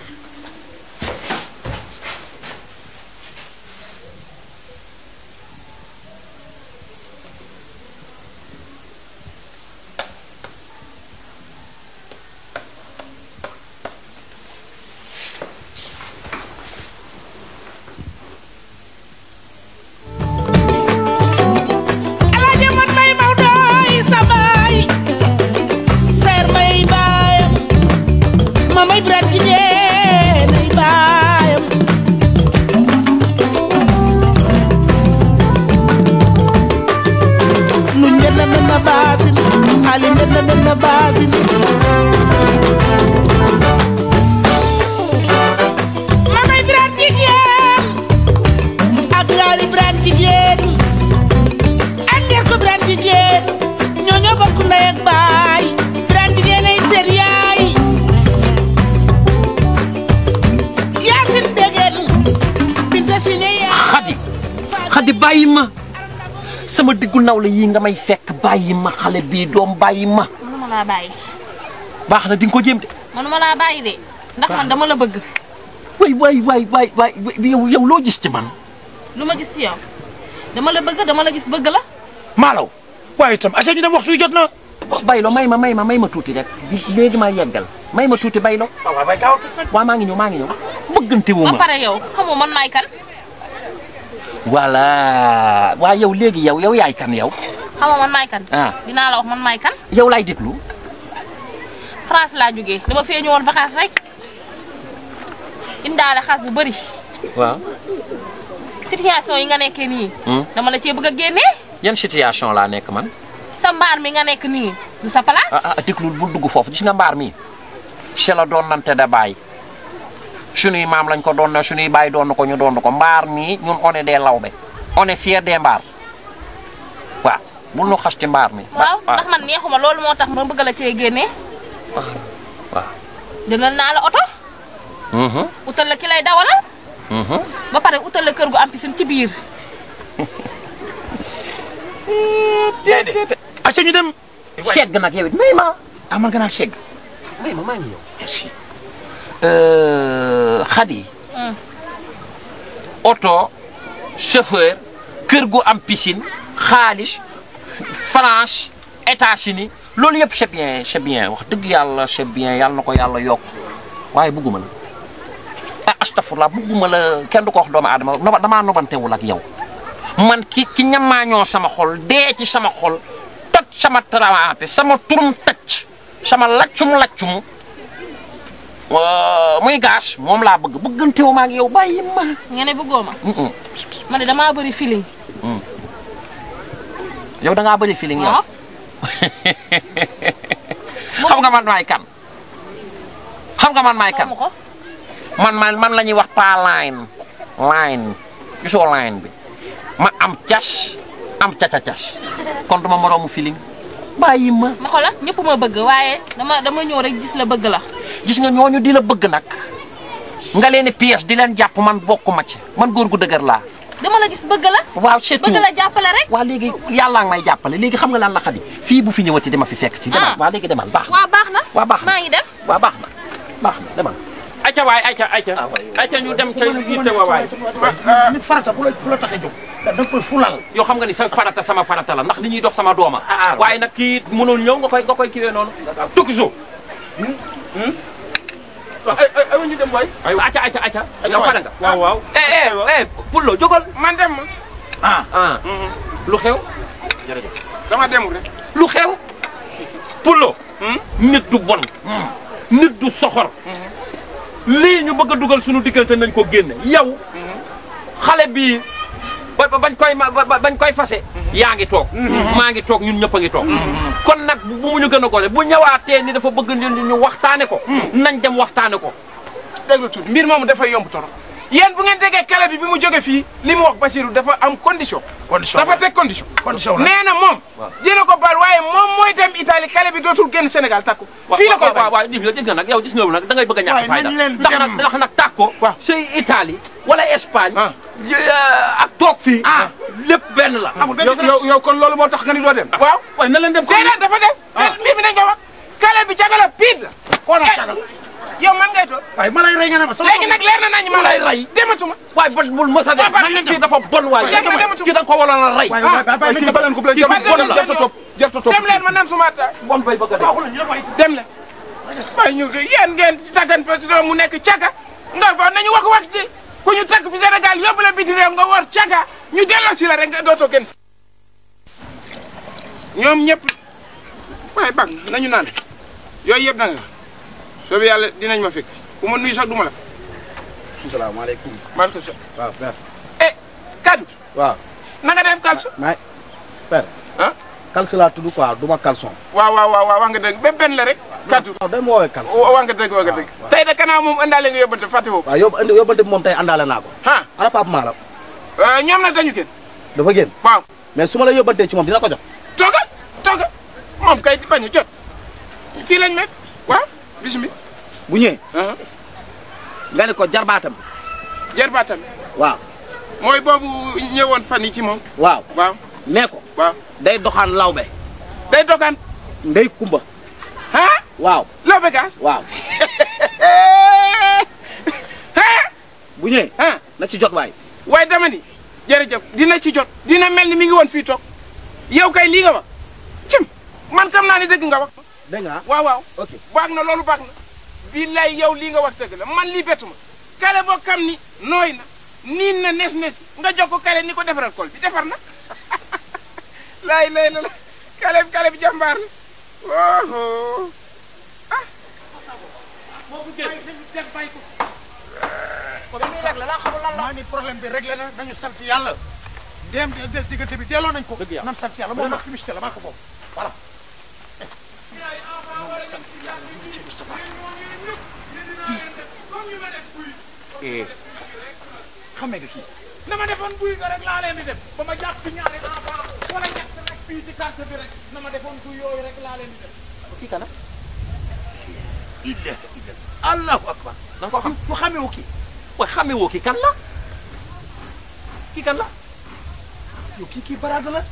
Alaaji man may Maodo yi sa baay seer may baayam ma may biraat jigéen ay baayam nu njënd mën na baasin ali njënd mën na baasin ma may biraat jigéen ak ñaari biraat jigéen ak ngeen ko Birane jigéen ñoo ñoo bokk ndey ak baay Birane jigéen ay seen yaay Yaasin dégeen Binta si ne yaay xadi xadi bàyyi ma sama diggu naw la yii nga may fekk bàyyi ma xale bii doom bàyyi ma mënuma laa bàyyi baax na di nga ko jéem de mënuma laa bàyyi de ndax man dama la bëgg waay waay waay waay waay yow yow loo gis ci man lu ma gis ci yow dama la bëgg dama la gis bëgg la maalaw waaye itam aca ñu dem waxtu wi jot na baylo may ma may ma may ma tuuti rek léegi ma yeggal may ma tuuti baylo waaw maa ngi ñëw maa ngi ñëw bëggante wu ba ma pare yow xamoo man maay kan voilà waa yow léegi yow yow yaay kan yow xamoo man maay kan ah dinaa la wax man maay kan yow laay déglu France laa jógee dama fee ñëwoon vacances rek indaale xaas bu bëri waaw situation yi nga nekkee nii Hmm. dama la cee bëgg a génnee yan situation laa nekk man sa mbaar mi nga nekk nii du sa place ah ah déglul bul dugg foofu gis nga mbaar mi ci la doon nante da bàyyi sunuy maam lañ ko doon na sunuy bàyyi doon na ko ñu doon ko mbaar mi ñun on est des lawbe on est fier des mbaar waaw bul nu xas ci mbaar mi waaw ndax man neexuma loolu moo tax ma bëgg la cee génnee waaw jëndal naa la oto mhm utal la ki lay dawalal mhm ba pare utal la kër gu am piscine ci biir acca ñu dem segg nag yow it may ma ah man nga naan segg may ma maa ngi ñëw merci xadi oto chauffeur kër gu am piscine xaalis France États-Unis loolu yëpp c'est bien c'est bien wax dëgg yàlla c'est bien yàlla na ko yàlla yokk waaye bugguma la ah astafurlah bugguma la kenn du ko wax doomu aadama noba damaa nobantewul ak yow man ki ki ñamaañoo sama xol dee ci sama xol toj sama tarawaate sama turum tëcc sama laccum laccum waa, muy gaas moom laa bëgg bëggantewu ma ak yow bàyyi ma nga ne bëggoo ma Mm-mm. ma ne damaa bëri feeling yow da ngaa bëri feeling yow waaw xam nga man maay kan xam nga man maay kan xamu ko man man man la ñuy wax pas line line gisoo line bi ma am cas am caca cas kon duma moroomu feeling bàyyi ma ma xola ñëpp ma bëgg waaye dama dama ñëw rek gis la bëgg la gis nga ñooñu di la bëgg nag nga leen di piège di leen jàpp man bokkuma ci man góor gu dëgër laa dama la gis bëgg la waaw surtout bëgg la jàppale rek waa léegi yàlla nga may jàppale léegi xam nga lan la xadi fii bu fi ñëwati dama fi fekk ci demal Ah. waa léegi demal baax na waa baax na waa baax na maa ngi dem waa baax na baax na demal ayca waay ayca ayca ayca ñu dem ca yitte wa waay nit farata bu la bu la taxee jóg da nga koy fulal yoo xam nga ni sa farata sama farata la ndax li ñuy dox sama dooma waaye nag kii mënul ñëw nga koy nga koy kiwee noonu tukki suuf ay ay ay ñu dem waay. aywa acca acca acca yow pare nga waaw waaw. eh eh eh Pullo jógal man dem ma. ah ah lu xew jërëjëf dama demul rek. lu xew Pullo nit du bon nit du soxor lii ñu bëgg a dugal suñu diggante nañ ko génne yow xale bii ba ba- bañ koy ma ba- ba- bañ koy fase yaa ngi toog maa ngi toog ñun ñëpp a ngi toog kon nag bu mu ñu gën a gone bu ñëwaatee ni dafa bëgg ñu ñu waxtaane ko nañ dem waxtaane ko déglu tuuti mbir moomu dafay yomb torop yéen bu ngeen déggee kale bi bi mu jóge fii li mu wax Basirou dafa am condition. condition dafa teg condition. condition la nee na moom. dina ko baal waaye moom mooy dem Italie kale bi dootul génn Sénégal takku. fii la koy waaw waaw gis nga gis nga nag yow gis nga nag da ngay bëgg a ñàkk Waaye fayda nañ leen ndax nag dem. ndax nag tàkko Waaw. say Italie wala Espagne Ah. ak toog fii Ah. lépp benn la amul benn yow yow yow kon loolu moo tax nga ni doo dem. waaw waaye na leen dem ko déedéet dafa des. déedéet mbir mi dañ ko wax. kale bi cagala piit la. koo na cagal yow man ngay toog. waaye ma lay rey nga ne ma sama léegi nag leer na nañu ma lay rey. dematuma. waaye ba bul mës a Waaw, ba- def kii dafa bon waay Jërëjëf, dematuma. kii da nga ko waroon a rey waaye Ah. waaye bàyyi kii ba leen ko bu leen Kii ba jarta dem la. jarta topp jarta topp dem leen ma naan suma attaay. bon bay bëgg a def dem leen. waaye ñu yéen ngeen tàggan pétrole mu nekk caga. nga fa nañu wax wax ci ku ñu takk fi Sénégal yóbbu la biti réew nga war caga ñu delloo si la rek nga dootoo kenn si. ñoom ñëpp waaye baax na nañu naan yooyu yëpp da nga soobu yàlla dinañ ma fekk ku ma nuyu sax du ma la fa. salaamaaleykum. maaleykum salaam. waaw père. eh kaddu waaw. na nga def kalsu. maay père. ah Kalsi laa tudd quoi du ma caleçon. waaw waaw waaw waaw wax nga dëgg ba benn la rek. kaddu waaw day ma woowee Kalsi. wa wax nga dëgg wax nga dëgg. tey de kanaa moom andaale nga yóbbante fàtte woo ko. waaw yóbbu indi yóbbante bi moom tey àndaale naa ko. ah ana Pape Malam. ñoom nag dañu gën. dafa génn. waaw mais su ma la yóbbantee ci moom dina ko jot. toogal toogal moom kay bañ a jot fii lañ nekk waaw bisimilah. bu ñëwee. nga ne ko jarbaatam. jarbaatam waaw. mooy boobu ñëwoon fan yi ci moom. waaw. waaw nee ko. waaw day doxaan lawbe. day dogaan. ndey kumba. ah waaw. loo begaas. waaw. ah bu ñëwee. ah na ci jot waay. waaye dama ni jërëjëf dina ci jot dina mel ni mi ngi woon fii toog yow kay lii nga wax cim man kam naa ni dëgg nga wax. dégg nga waaw waaw ok. baax na loolu baax na billaay yow lii nga wax dëgg la man lii bettu ma kale boo xam ni nooy na niin na nes nes nga jox ko kale ni ko defaral kol bi defar na laay lay la la kale bi kale bi jàmbaar la oh ah ko bi muy réglé laa xamul lan la. maa ni problème bi réglé na nañu sant yàlla. ndéem diggante bi delloo nañ ko. dëgg yàlla nan sant yàlla moom nag publicité la maa ko boobu voilà. eh xamee nga kii. na ma defoon buy nga rek laa leen di def ba ma jàpp ñaari enfant wala ñett rek fii ci carte bi rek na ma defoon buy yooyu rek laa leen di def. kii kana illah illah allahu akbar. da nga ko xam ku xamee wu kii. waaye xamee woo kii kan la kii kan la yow kii kii baraada la.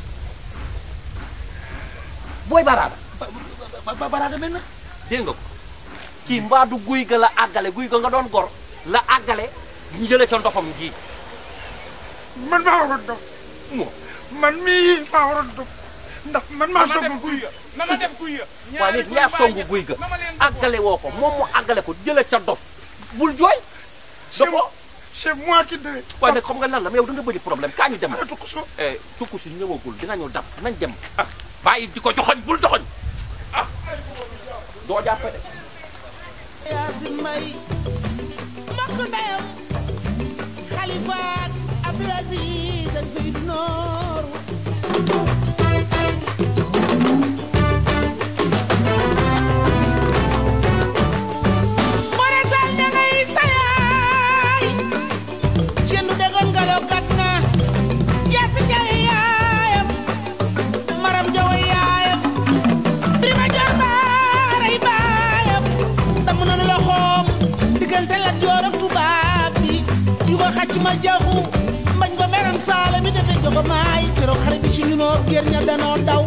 booy baraada ba ba baraada mel na. dégg nga ko kii mbaadu guy ga la àggale guy ga nga doon gor la àggale ñu jëlee ca ndofam gii man maa waroon dof man mii maa waroon dof ndax man maa songu guy ya na ma def guy ya waaye nit yaa songu guy ga àggale woo ko moom mu àggale ko jëlee ca dof bul jooy dofoo c'est moi qui devais waaye nag xam nga lan la mais yow da nga bëri problème kaa ñu dem ana tukku so eh tukku si ñëwagul dinañu dab nañ dem ah bàyyi di ko joxoñ bul joxoñ ah doo jàppe de Yaasin Mbay mbokk ndeyam Xalifa ak Abdul Aziz ak Seydou Noor More dal ña ngay sayaay cendu degoon galoo gat na Yaasin Jawe yaayam Maram Jawe yaayam Birima Joor baaray baayam damm na loxoom diggante Lat Joor ak tubaab bi yu ko xacc ma jaxu mbañ ko meram saala mi defe jogo maay keroog xare bi ci ñunoo gér ña danoo daw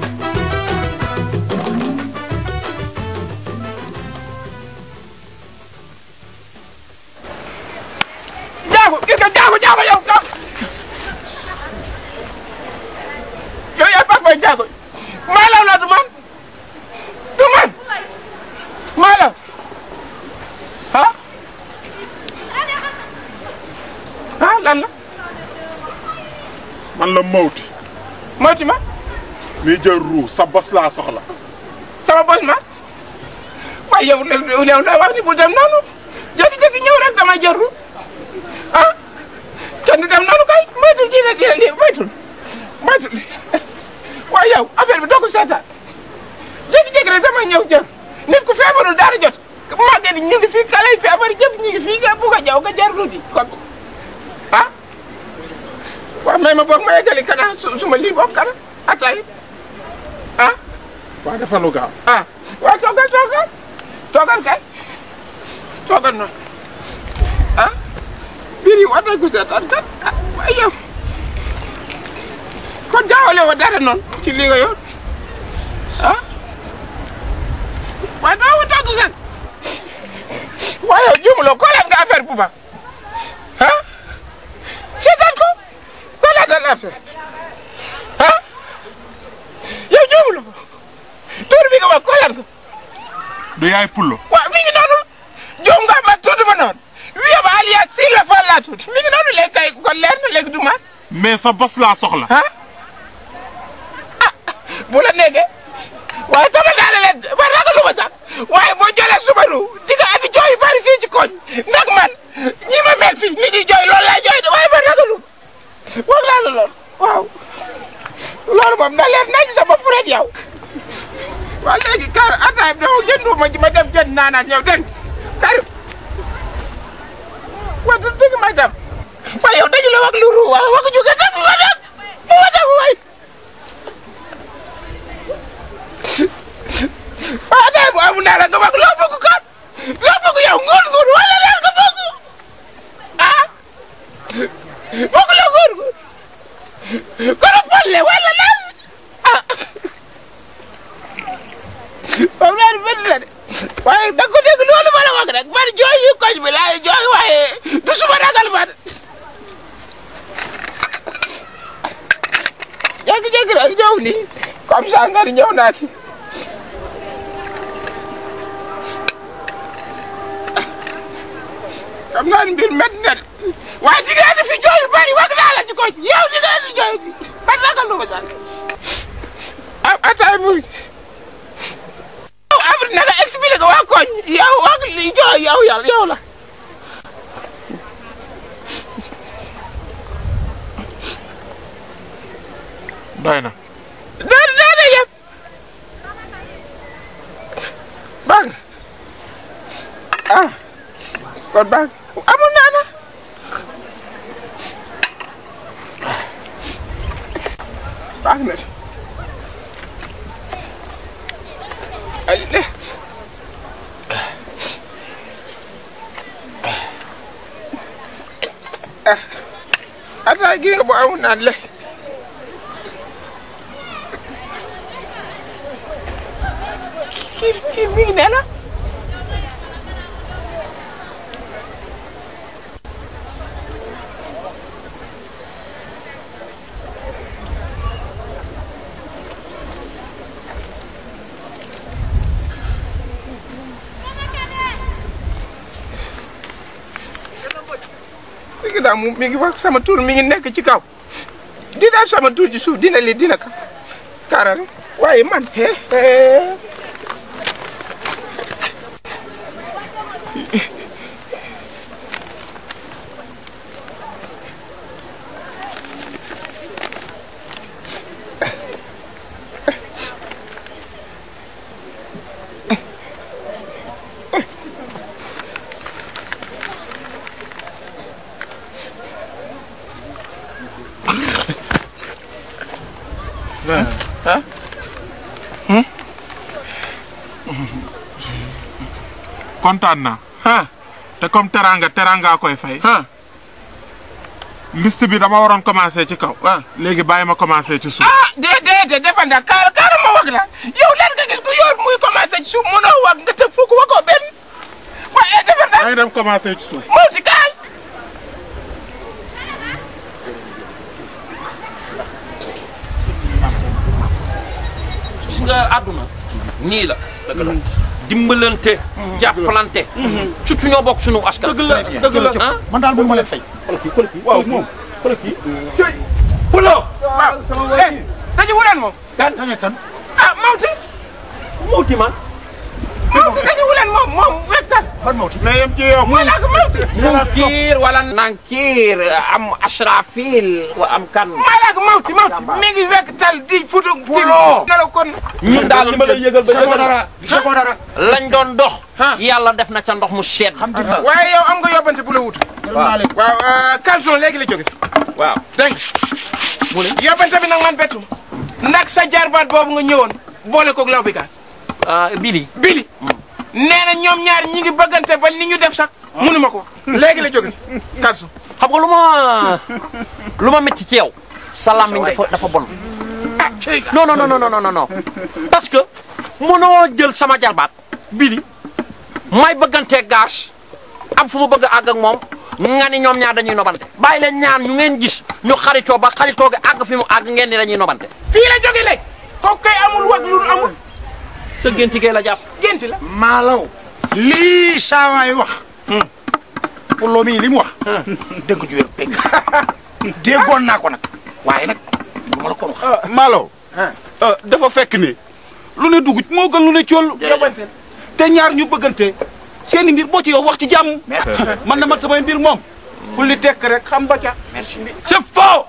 jaago gis nga jaago jaago yow ka yow yaay Pape Boye jaago maalaw la du man du man maalaw ah ah lan la man la Mawti moytu ma mi jël ruu sa bos laa soxla sama bos ma waaye yow yow yow la wax ni bul dem noonu jékki-jékki ñëw rek dama jëru ah kenn du dem noonu kay moytul dina dina lii moytul moytul waaye yow affaire bi doo ko seetaan jékki-jékki rek dama ñëw jër nit ku feebarul dara jot màgget yi ñu ngi fii kale yi feebar yëpp ñu ngi fii nga bugg a jaw nga jarlu di kon ah waaw may ma boog ma yeggali kana su su ma lii boog kana atay ah waa dafa lu gaaw ah waaw toogal toogal toogal kay toogal noonu ah biir yi war nañ ko seetaan kat ah waaye yow kon jaawale wa dara noonu ci li nga yor ah waaye doo wutal du sax waaye yow juumuloo koolaan nga affaire bu ba ah seetaan ko koolaatal affaire ah yow juumuloo ko tur bi nga wax koolaan ko du yaay pullo waaw mi ngi noonu juum nga ma tudd ma noonu wiye ba alias si la fan laa tudd mi ngi noonu léegi kay kon leer na léegi du man mais sa bos laa soxla ah ah bu la nekkee waaye tama naa ne leen ba ragalu ma sax waaye boo jëlee subaru di nga andi jooy yu bari fii ci koñ ndax man ñi ma mel fii ni ñuy jooy loolu laay jooy de waaye ba ragalu wax naa la loolu waaw loolu moom na leer nañ sa bopp rek yow waaw léegi kar ataay bi dama jëndu ma ma dem jënd naanaat ñëw dégg kar waaw du dëgg may dem waaye yow dañu la wax lu ru waaw wax ju nga dem ma dem ma dem waay waaw ataay bu amul naa la nga wax loo bëgg kat loo bëgg yow nguur nguur wala leen nga bëgg ah bëgg la nguur nguur kono polle wala lan ah moom laa di bëri la de waaye da nga ko dégg loolu ma la wax rek man jooy yi koñ bi laay jooy waaye du suma ragal man jékki-jékki rek ñëw nii comme ça nga ni ñëw naa fi xam naa ni mbir métti na de waaye jigéen ñi fi jooy yu bari wax naa la ci koñ yow jigéen ñi jooy man ragal lu ma sax ah ataay muy yow après na nga expliqué waa koñ yow wax li jooy yow yàlla yow la doy na doon doon yëpp baax na ah kon baax amul naa na baax na si ay de ah ataay gi nga bu amul naan le kii kii mi ngi ne la mi ngi daal mu mi ngi wax sama tur mi ngi nekk ci kaw dina sama tur ci suuf dina li dina ka kaarare waaye man he he ah kontaan naa te comme teranga teranga koy fay liste bi dama waroon commencé ci kaw léegi bàyyi ma commencé ci suuf ah déedéet defanda kaar kaar ma wax la yow lan nga gis ku yor muy commencé ci suuf mënoo wax nga tëb fukk waxoo benn waaye defanda maa ngi dem commencé ci suuf moo ci kaay gis nga àdduna nii la dëgg la dimbalante jàppalante surtout ñoo bokk suñu askan dëgg la dëgg la ah man daal moom ma leen fay. waaw moom pulo waaw eh dañu wuleen moom kan kan ah mawti mawti man mawti dañu wuleen moom moom wegtal ban mawti na yem ci yow mooy laa ko mawti Munkir wala Nankir am Ashrafil wa am kan maa laa ko mawti mawti mi ngi wegtal di futu Pulo. na la kon ñun daal li ma lay yëgal ba gisagoo yëgal dara gisagoo dara. lañ doon dox yàlla def na ca ndox mu sedd alhamdulilah. waaye yow am nga yóbbante bu la wut naa leen. waaw calson léegi la jóge waaw dégg nga yóbbante bi nag man bettu nag sa jarbaat boobu nga ñëwoon boole koog law bi gaas ah Bili bili nee na ñoom ñaar ñi ngi bëggante ba ni ñu def sax mënuma ko léegi la jóge calson xam nga lu ma lu ma métti ci yow sa làmmiñ dafa dafa bon non non non non non non non parce que mënoo jël sama jarbaat Bili may bëggantee gage am fu mu bëgg a àgg ak moom nga ni ñoom ñaar dañuy nobante bàyyi leen ñaar ñu ngeen gis ñu xaritoo ba xaritoo gi àgg fi mu àgg ngeen ni dañuy nobante fii la jóge léegi kooku kay amul wax lu amul sa génti gee la jàpp génti la maalaw lii saawaay wax. pour loo mii li mu wax. dëgg ju wér pegg. déggoon naa ko nag. waaye nag lu ma la ko wax. Malo dafa fekk ni lu ne dugg moo gën lu ne cool yóbbante te ñaar ñu bëggante seeni mbir boo ci yow wax ci jàmm man na mat samay mbir moom fu li tekk rek xam ba ca merci. c'est faux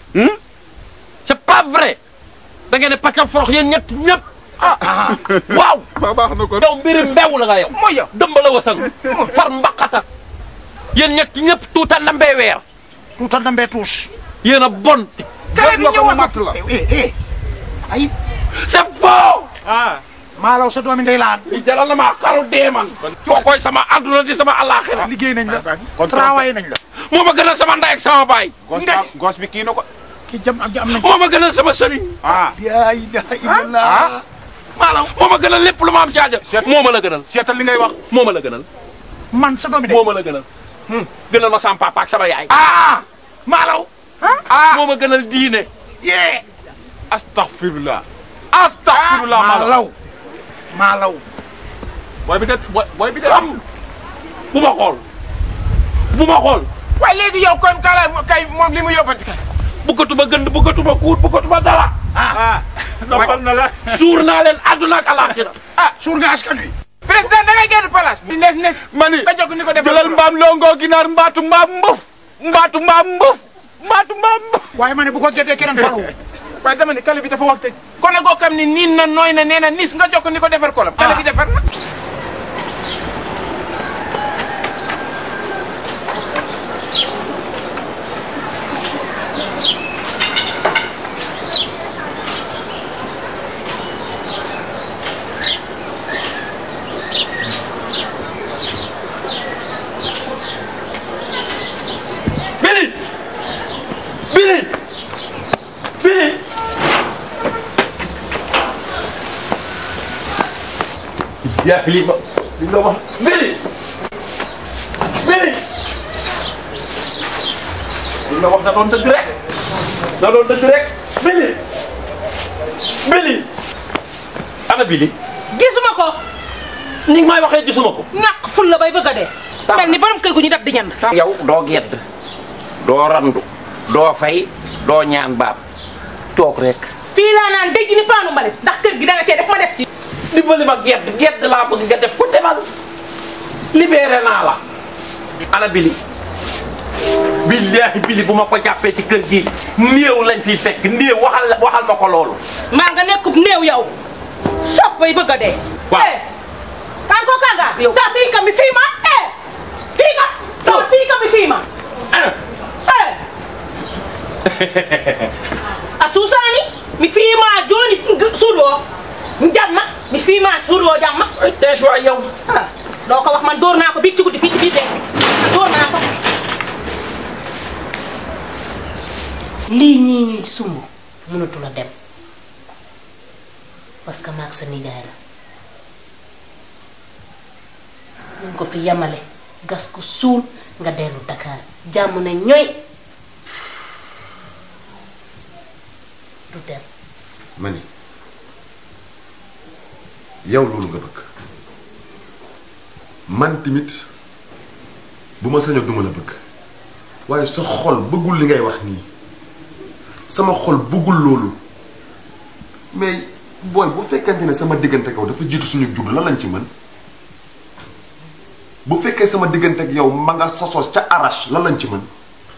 c'est pas vrai da ngeen ne pàccal forox yéen ñett ñëpp waaw ba baax na ko yow mbiri mbew la nga yow mooy yow dëmb la wasang far mbaqata yéen ñett ñëpp tuuta ndambee weer tuuta ndambee tuus. yéen a bon kare bi ñëwaat matt la eh eh ay c'est faux ah maalaw sa doomi ndey laan. li jaral na maa xaru dee man koo koy sama àdduna di sama àllaaxira liggéey nañ la. travaillé nañ la. moo ma gënal sama ndey ak sama baay gos ba gos bi kii na ko kii jam am am nañ. moo ma gënal sama sëriñ ah yaa ilaha illallah. maalaw moo ma gënal lépp lu ma am caaja moo ma la gënal seetal li ngay wax moo ma la gënal man sa doomi ndey. moo ma la gënal gënal ma sama papa ak sama yaay ah maalaw. moo ma gënal diine yee. astaghfirullah astaghfirullah Malo maalaw. maalaw. booy bi de booy booy bi de xam bu ma xool bu ma xool waaye léegi yow kon kala kay moom li mu yóbbante kay bëggatuma gënd bëggatuma kuut bëggatuma dara ah noppal na la suur naa leen àdduna ak alaaxira ah suur nga askan wi. président da ngay génn place bi nes nes mani nga jóg ni ko defal jëlal mbaam longoo ginaar mbaatu mbaam mbëf mbaatu mbaam mbëf mbaatu mbaam mbëf waaye ma ne bu ko géddee keneen faru. waaye dama ne kale bi dafa wax te kone goo xam ni niin na nooy na nee na nis nga jokk ni ko defar kolam kale bi defar na Billy Billy Billy yaa li ma li nga wax Billy Billy li nga wax da doon dëgg rek da doon dëgg rek Billy Billy ana Billy gisuma ko ni nga may waxee gisuma ko ñàkk ful la bay bëgg a dee mel ni borom kër gu ñu dab di ñand yow doo gedd doo randu doo fay doo ñaan baab toog rek fii laa naan dëj ni paanu mbalit ndax kër gi da nga cee def ma def ci dimbali ma gedd gedd laa bëgg nga def ko demal libéré naa la ana bili billaahi bili bu ma ko jàppee ci kër gi néew lañ fiy fekk néew waxal waxal ma ko loolu maa nga nekkub néew yow sof bay bëgg a dee waaw kan ko kanga sa fii ka mi fii ma eh fii ka sa fii ka mi fii ma eh a suusaani mi fii ma jooni suudoo jamma mi fii ma suudoo jamma tees waay yow doo ko wax man dóor naa ko biig ci guddi fii ci biir dee bi dóor naa ko lii ñii ñuy sumb mënatu la dem parce que maag sa nijaay la nañ ko fi yamale gas ko suul nga dellu Dakar jàmm ne ñooy du dem ma ni yow loolu nga bëgg man tamit bu ma sañoon duma la bëgg waaye sa xol bëggul li ngay wax nii sama xol bëggul loolu mais booy bu fekkente ne sama diggante ak yow dafa jiitu suñu judd lan lañ ci mën bu fekkee sama diggante ak yow ma nga sosoos ca arrache lan lañ ci mën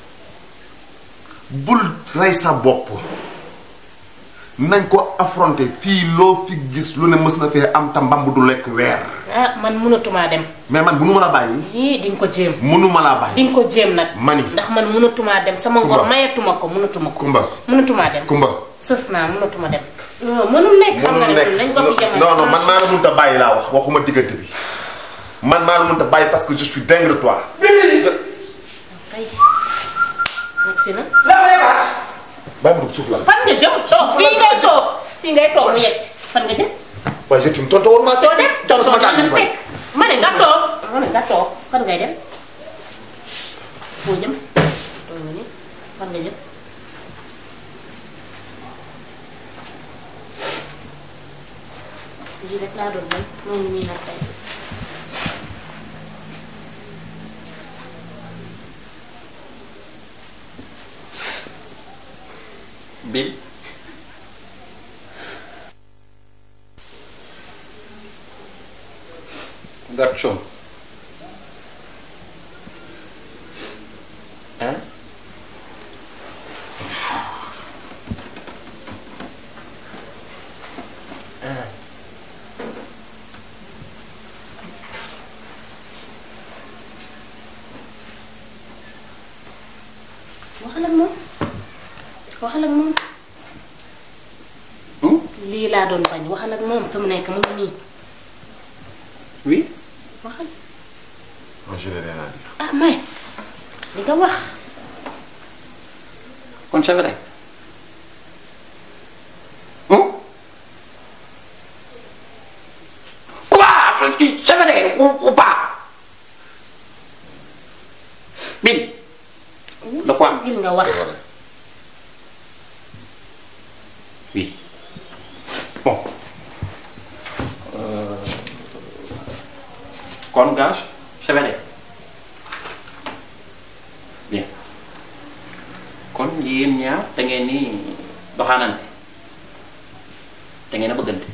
bul rey sa bopp nañ ko affronter fii loo fi gis lu ne mës na fee am ta mbamb du lekk weer ah man mënatumaa dem mais man mënuma la bàyyi yii di nga ko jéem mënuma laa bàyyi di nga ko jéem nag mani ndax man mënatumaa dem sama ngor Kumba. mayatuma ko mënatuma ko kumba mënatumaa dem kumba sës naa mënatuma dem non mënul nekk xam nga mënul ne nekk nañ ko fi jamono non non man maa la mënta bàyyi laa wax waxuma diggante bi man maa la mënta bàyyi parce que je suis dingue de toi kay nekk si na bàyyi ma dugg suuf la fan nga jëm toog fii ngay toog fii ngay toog mu yegg si fan nga jëm waaye yow tamit tontu waruma doo dem jàll sama daal yi fekk ma ne nga toog ma ne nga toog fan ngay dem foo jëm toog nga ni fan nga jëm lii rek laa doon bañ moom nii nag tey bil garçon hein hein waxal ak moom waxal ak moom lii laa doon bañ waxal ak moom fi mu nekk mu ngi nii oui waxal non je n'ai rien à dire ah may li nga wax kon c'est vrai Hum? Quoi C'est vrai ou, ou pas Bil De quoi gil nga wax Oui. Bon. Euh, kon gage, c'est vrai. Bien. kon yéen ñaar da ngeen ni doxaanante da ngeen a bëggante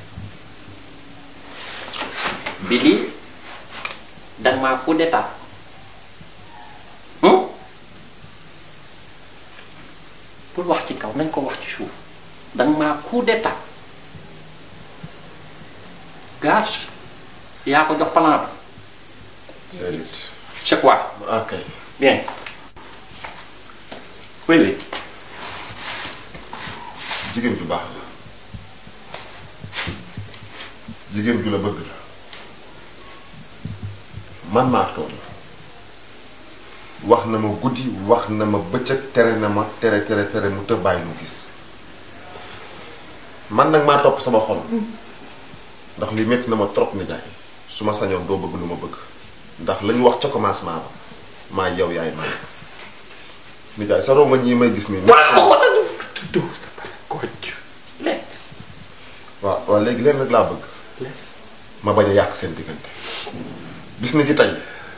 bi lii danga maa coup d'état pour wax ci kaw nañ ko wax ci suuf danga maa coup d'état gage yaa ko jox plan bi déedéet. c'est quoi ok. bien oui oui jigéen ju baax la jigéen ju la bëgg la man maa tooñ wax na ma guddi wax na ma bëccëg tere na ma tere tere tere mu të bàyyi mu gis man nag maa topp sama xol ndax li métti na ma trop ni jaay su ma sañoon doo bëgg lu ma bëgg ndax la ñu wax ca commencement ba maa yow yaay man ni jaay sa ronga ñi may gis nii waaw waaw léegi leen rek laa bëgg ma bañ a yàq seen diggante bis ni ki tey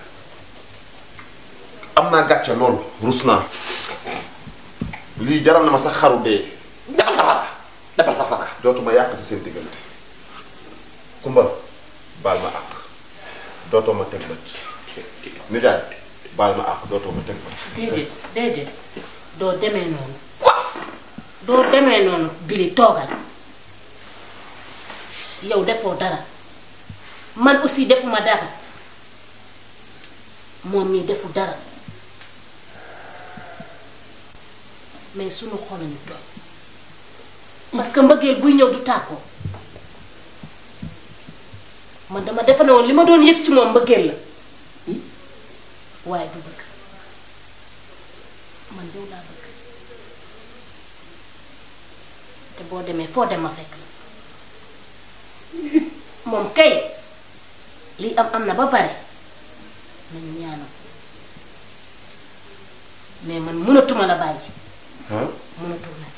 am naa gàcce loolu rus naa lii jaral na ma sax xaru dee defal safara defal safara dootuma yàqati seen diggante kumba baal ma àq dootoo ma teg bët nijaay baal ma àq dootoo ma teg bët déedéet déedéet doo demee noonu doo demee noonu bili toogal yow defoo dara man aussi defuma dara moom mii defu dara mais sunu xol ñu tooy parce que mbëggeel buy ñëw du tàggoo man dama defe ne woon li ma doon yëg ci moom mbëggeel la waaye du bëgg man yow laa bëgg te boo demee foo dem ma fekk la moom kay lii am am na ba pare nañu ñaanal mais man mënatuma la bàyyi ah mënatul nag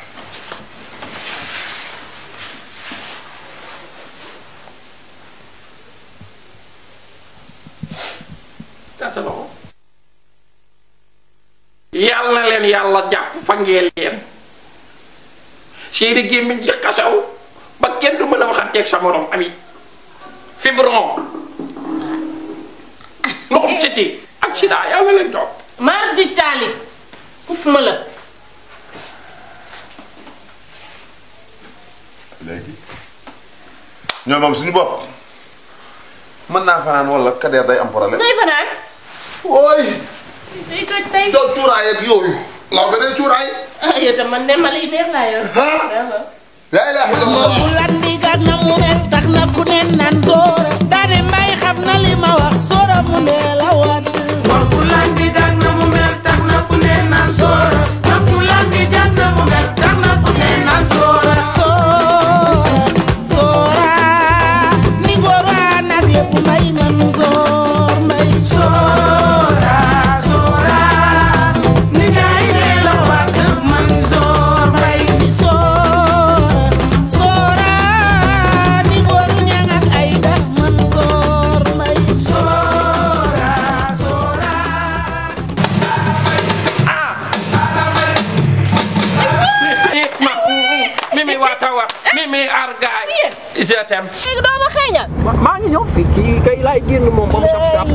tasa loxo yàlla na leen yàlla jàpp fangee leen seeni gémmiñ ci xasaw ba kenn du mën a waxanteeg sa morom ami fibron ndoxum siti ak sida yàlla leen topp maar di taali uf ma la léegi ñoom moom suñu bopp mën naa fanaan wala kadeer day am problème ngay fanaan ooy day toj tey doo cuuraay ak yooyu law ba day cuuraay ah yow tam man de mala hiver laa yor la ilaha illallah bu landi gag na mu mel tax na ku ne naan soora daane mbay xam na li ma wax soora mu ne la wat Mor bu landi gag na mu mel tax na ku ne naan soora Mor bu landi gag na mu mel tax na ku ne naan soora soora soora ni góor waa nag yëpp may nan soor may Soora soora ni ngay ne la wat man soor mbay ni soora soora ni góor ñang ak ay da man soor may soora soora mimi waata wa mimi argaay je t'aime léegi doo ma xeeñal maa ngi ñëw fii kii kay laay génn moom ba mu saf saf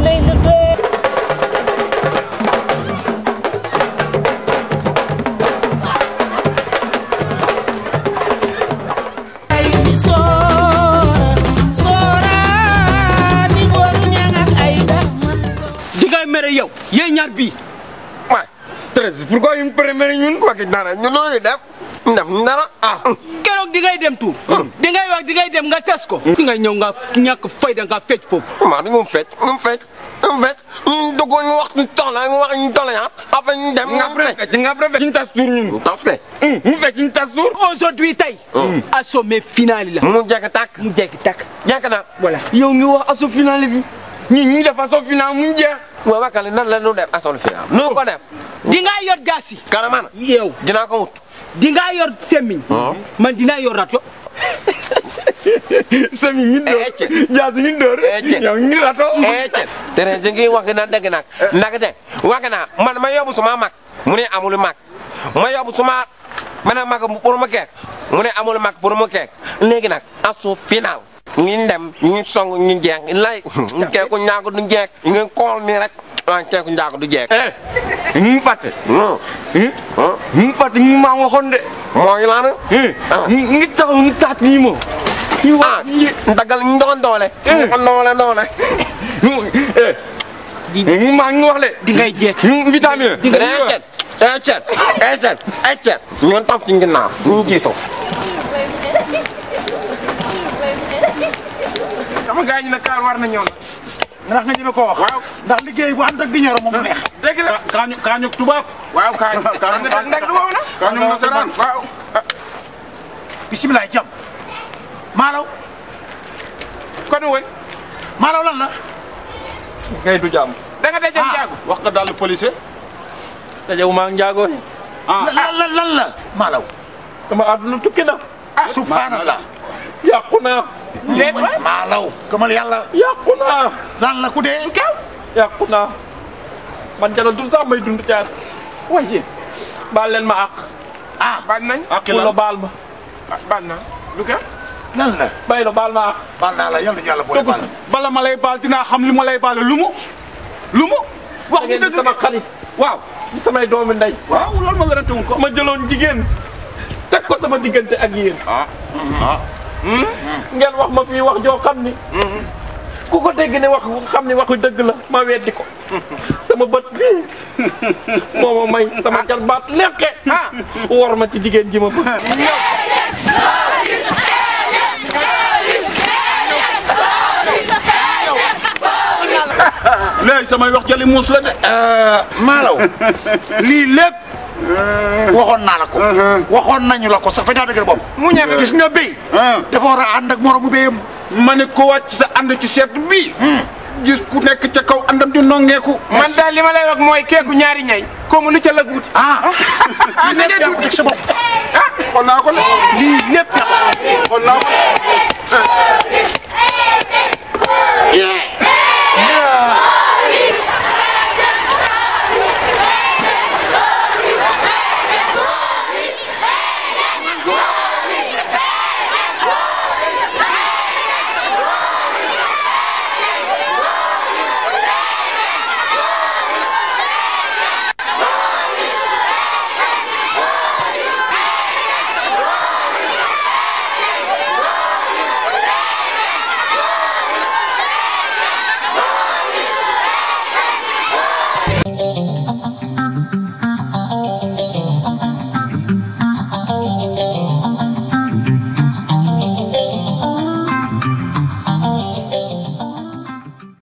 ni soora soora ni góor ñang ak ay da man di ngay mere yow yéen ñaar bii waay Thérèse pourquoi ñu préféré ñun waki dara ñu nooy def def dara ah keroog di ngay dem tuur di ngay wax di ngay dem nga tes ko di ngay ñëw nga ñàkk fayda nga fecc foofu maa ñu fecc ñu fecc ñu fecc ñu duggoon ñu wax ñu toxla ñu wax ñu toxla ah après ñu dem nga fecc nga préféré ñu tas tuur ñun tas ke mu fecc ñu tas tuur aujourd'hui tey assommé final la mu jekk tàkk mu jekk tàkk jekk na voilà yow ngi wax asso final bi ñi ñu def asso final mu jeex waaw wakale nan la ñu def asso final nu ko def di nga yor jaasi karamana yow dinaa ko wut di nga yor semmiñ man dinaa yor rato sami ñu door jaasi ñu door yow ñu rato ecce tere jingi wax na dëgg nag nag de wax na man ma yóbbu suma mag mu ne amul mag ma yóbbu suma ma ne mag pour mu keek mu ne amul mag pour mu keek léegi nag asu final ñu dem ñu song ñu jeex lay keeku ñaaku du jeex ñu kool nii rek waaye keeku ñaaku du jeex ñu fàtte. ñu fàtte ñu maa waxoon de. moo ngi laan. ñu ngi taxaw ñu taat nii moom. ñu wax ñu dagal ñu doon doole. ñu ko doole doole. ñu maa ngi wax de. di ngay jeex. ñu vitamine. di ngay jeex. Ecet ecet ecet ñun topp ci ginnaaw ñu jiitu. sama gars ñi ne kaar war na ñëw ndax nga ñeme koo wax. waaw ndax liggéey bu ànd ak di ñoro moom neex. dégg la kaañu kaañu tubaab. waaw kaañu kaañu ndag du wow na. kaañu nasaraan waaw. bisimilah jàmm. maalaw. kon woon. maalaw lan la. kay du jàmm. da nga dajeeg njaago. wax nga daal policier. dajewu maa njaago ne. ah lan lan lan la maalaw. sama àdduna tukki na. ah subhanallah. yàqu naa. déet maalaw. gëmal yàlla. yàqu naa. lan la ku dee. kaw. yàqu naa. man jaratul sax may dund caar. waaye. baal leen ma àq. ah baal nañ. ak ku la baal ma. baal na lu ko. lan la. bay la baal ma àq. baal naa la yàlla ñu yàlla boole baal. bala ma lay baal dinaa xam li ma lay baale lu mu. lu mu. wax ngeen di sama xarit. waaw. di samay doomi ndey. waaw loolu ma werante wuñ ko. ma jëloon jigéen teg ko sama diggante ak yéen. ah. ah. ngeen wax ma fii wax joo xam ni. ku ko dégg ne wax xam ni waxu dëgg la ma weddi ko. sama bët bii moo ma may sama jalbaat lekke war ma ci jigéen ji ma bëgg. léegi samay wax jëli muus la de. maalaw lii lépp waxoon naa la ko. waxoon nañu la ko sax ba daa dëgër bopp. mu ñeme gis nga béy. dafa war a ànd ak moromu béyam. ma ne ko wàcc sa ànd ci seet bii. gis ku nekk ca kaw àndam di nongeeku. man daal li ma lay wax mooy keeku ñaari ñay. comme lu ca la guuti. ah. lii lépp yaa ko teg sa bopp. ah xool naa ko ne. lii lépp yaa ko. xool naa ko.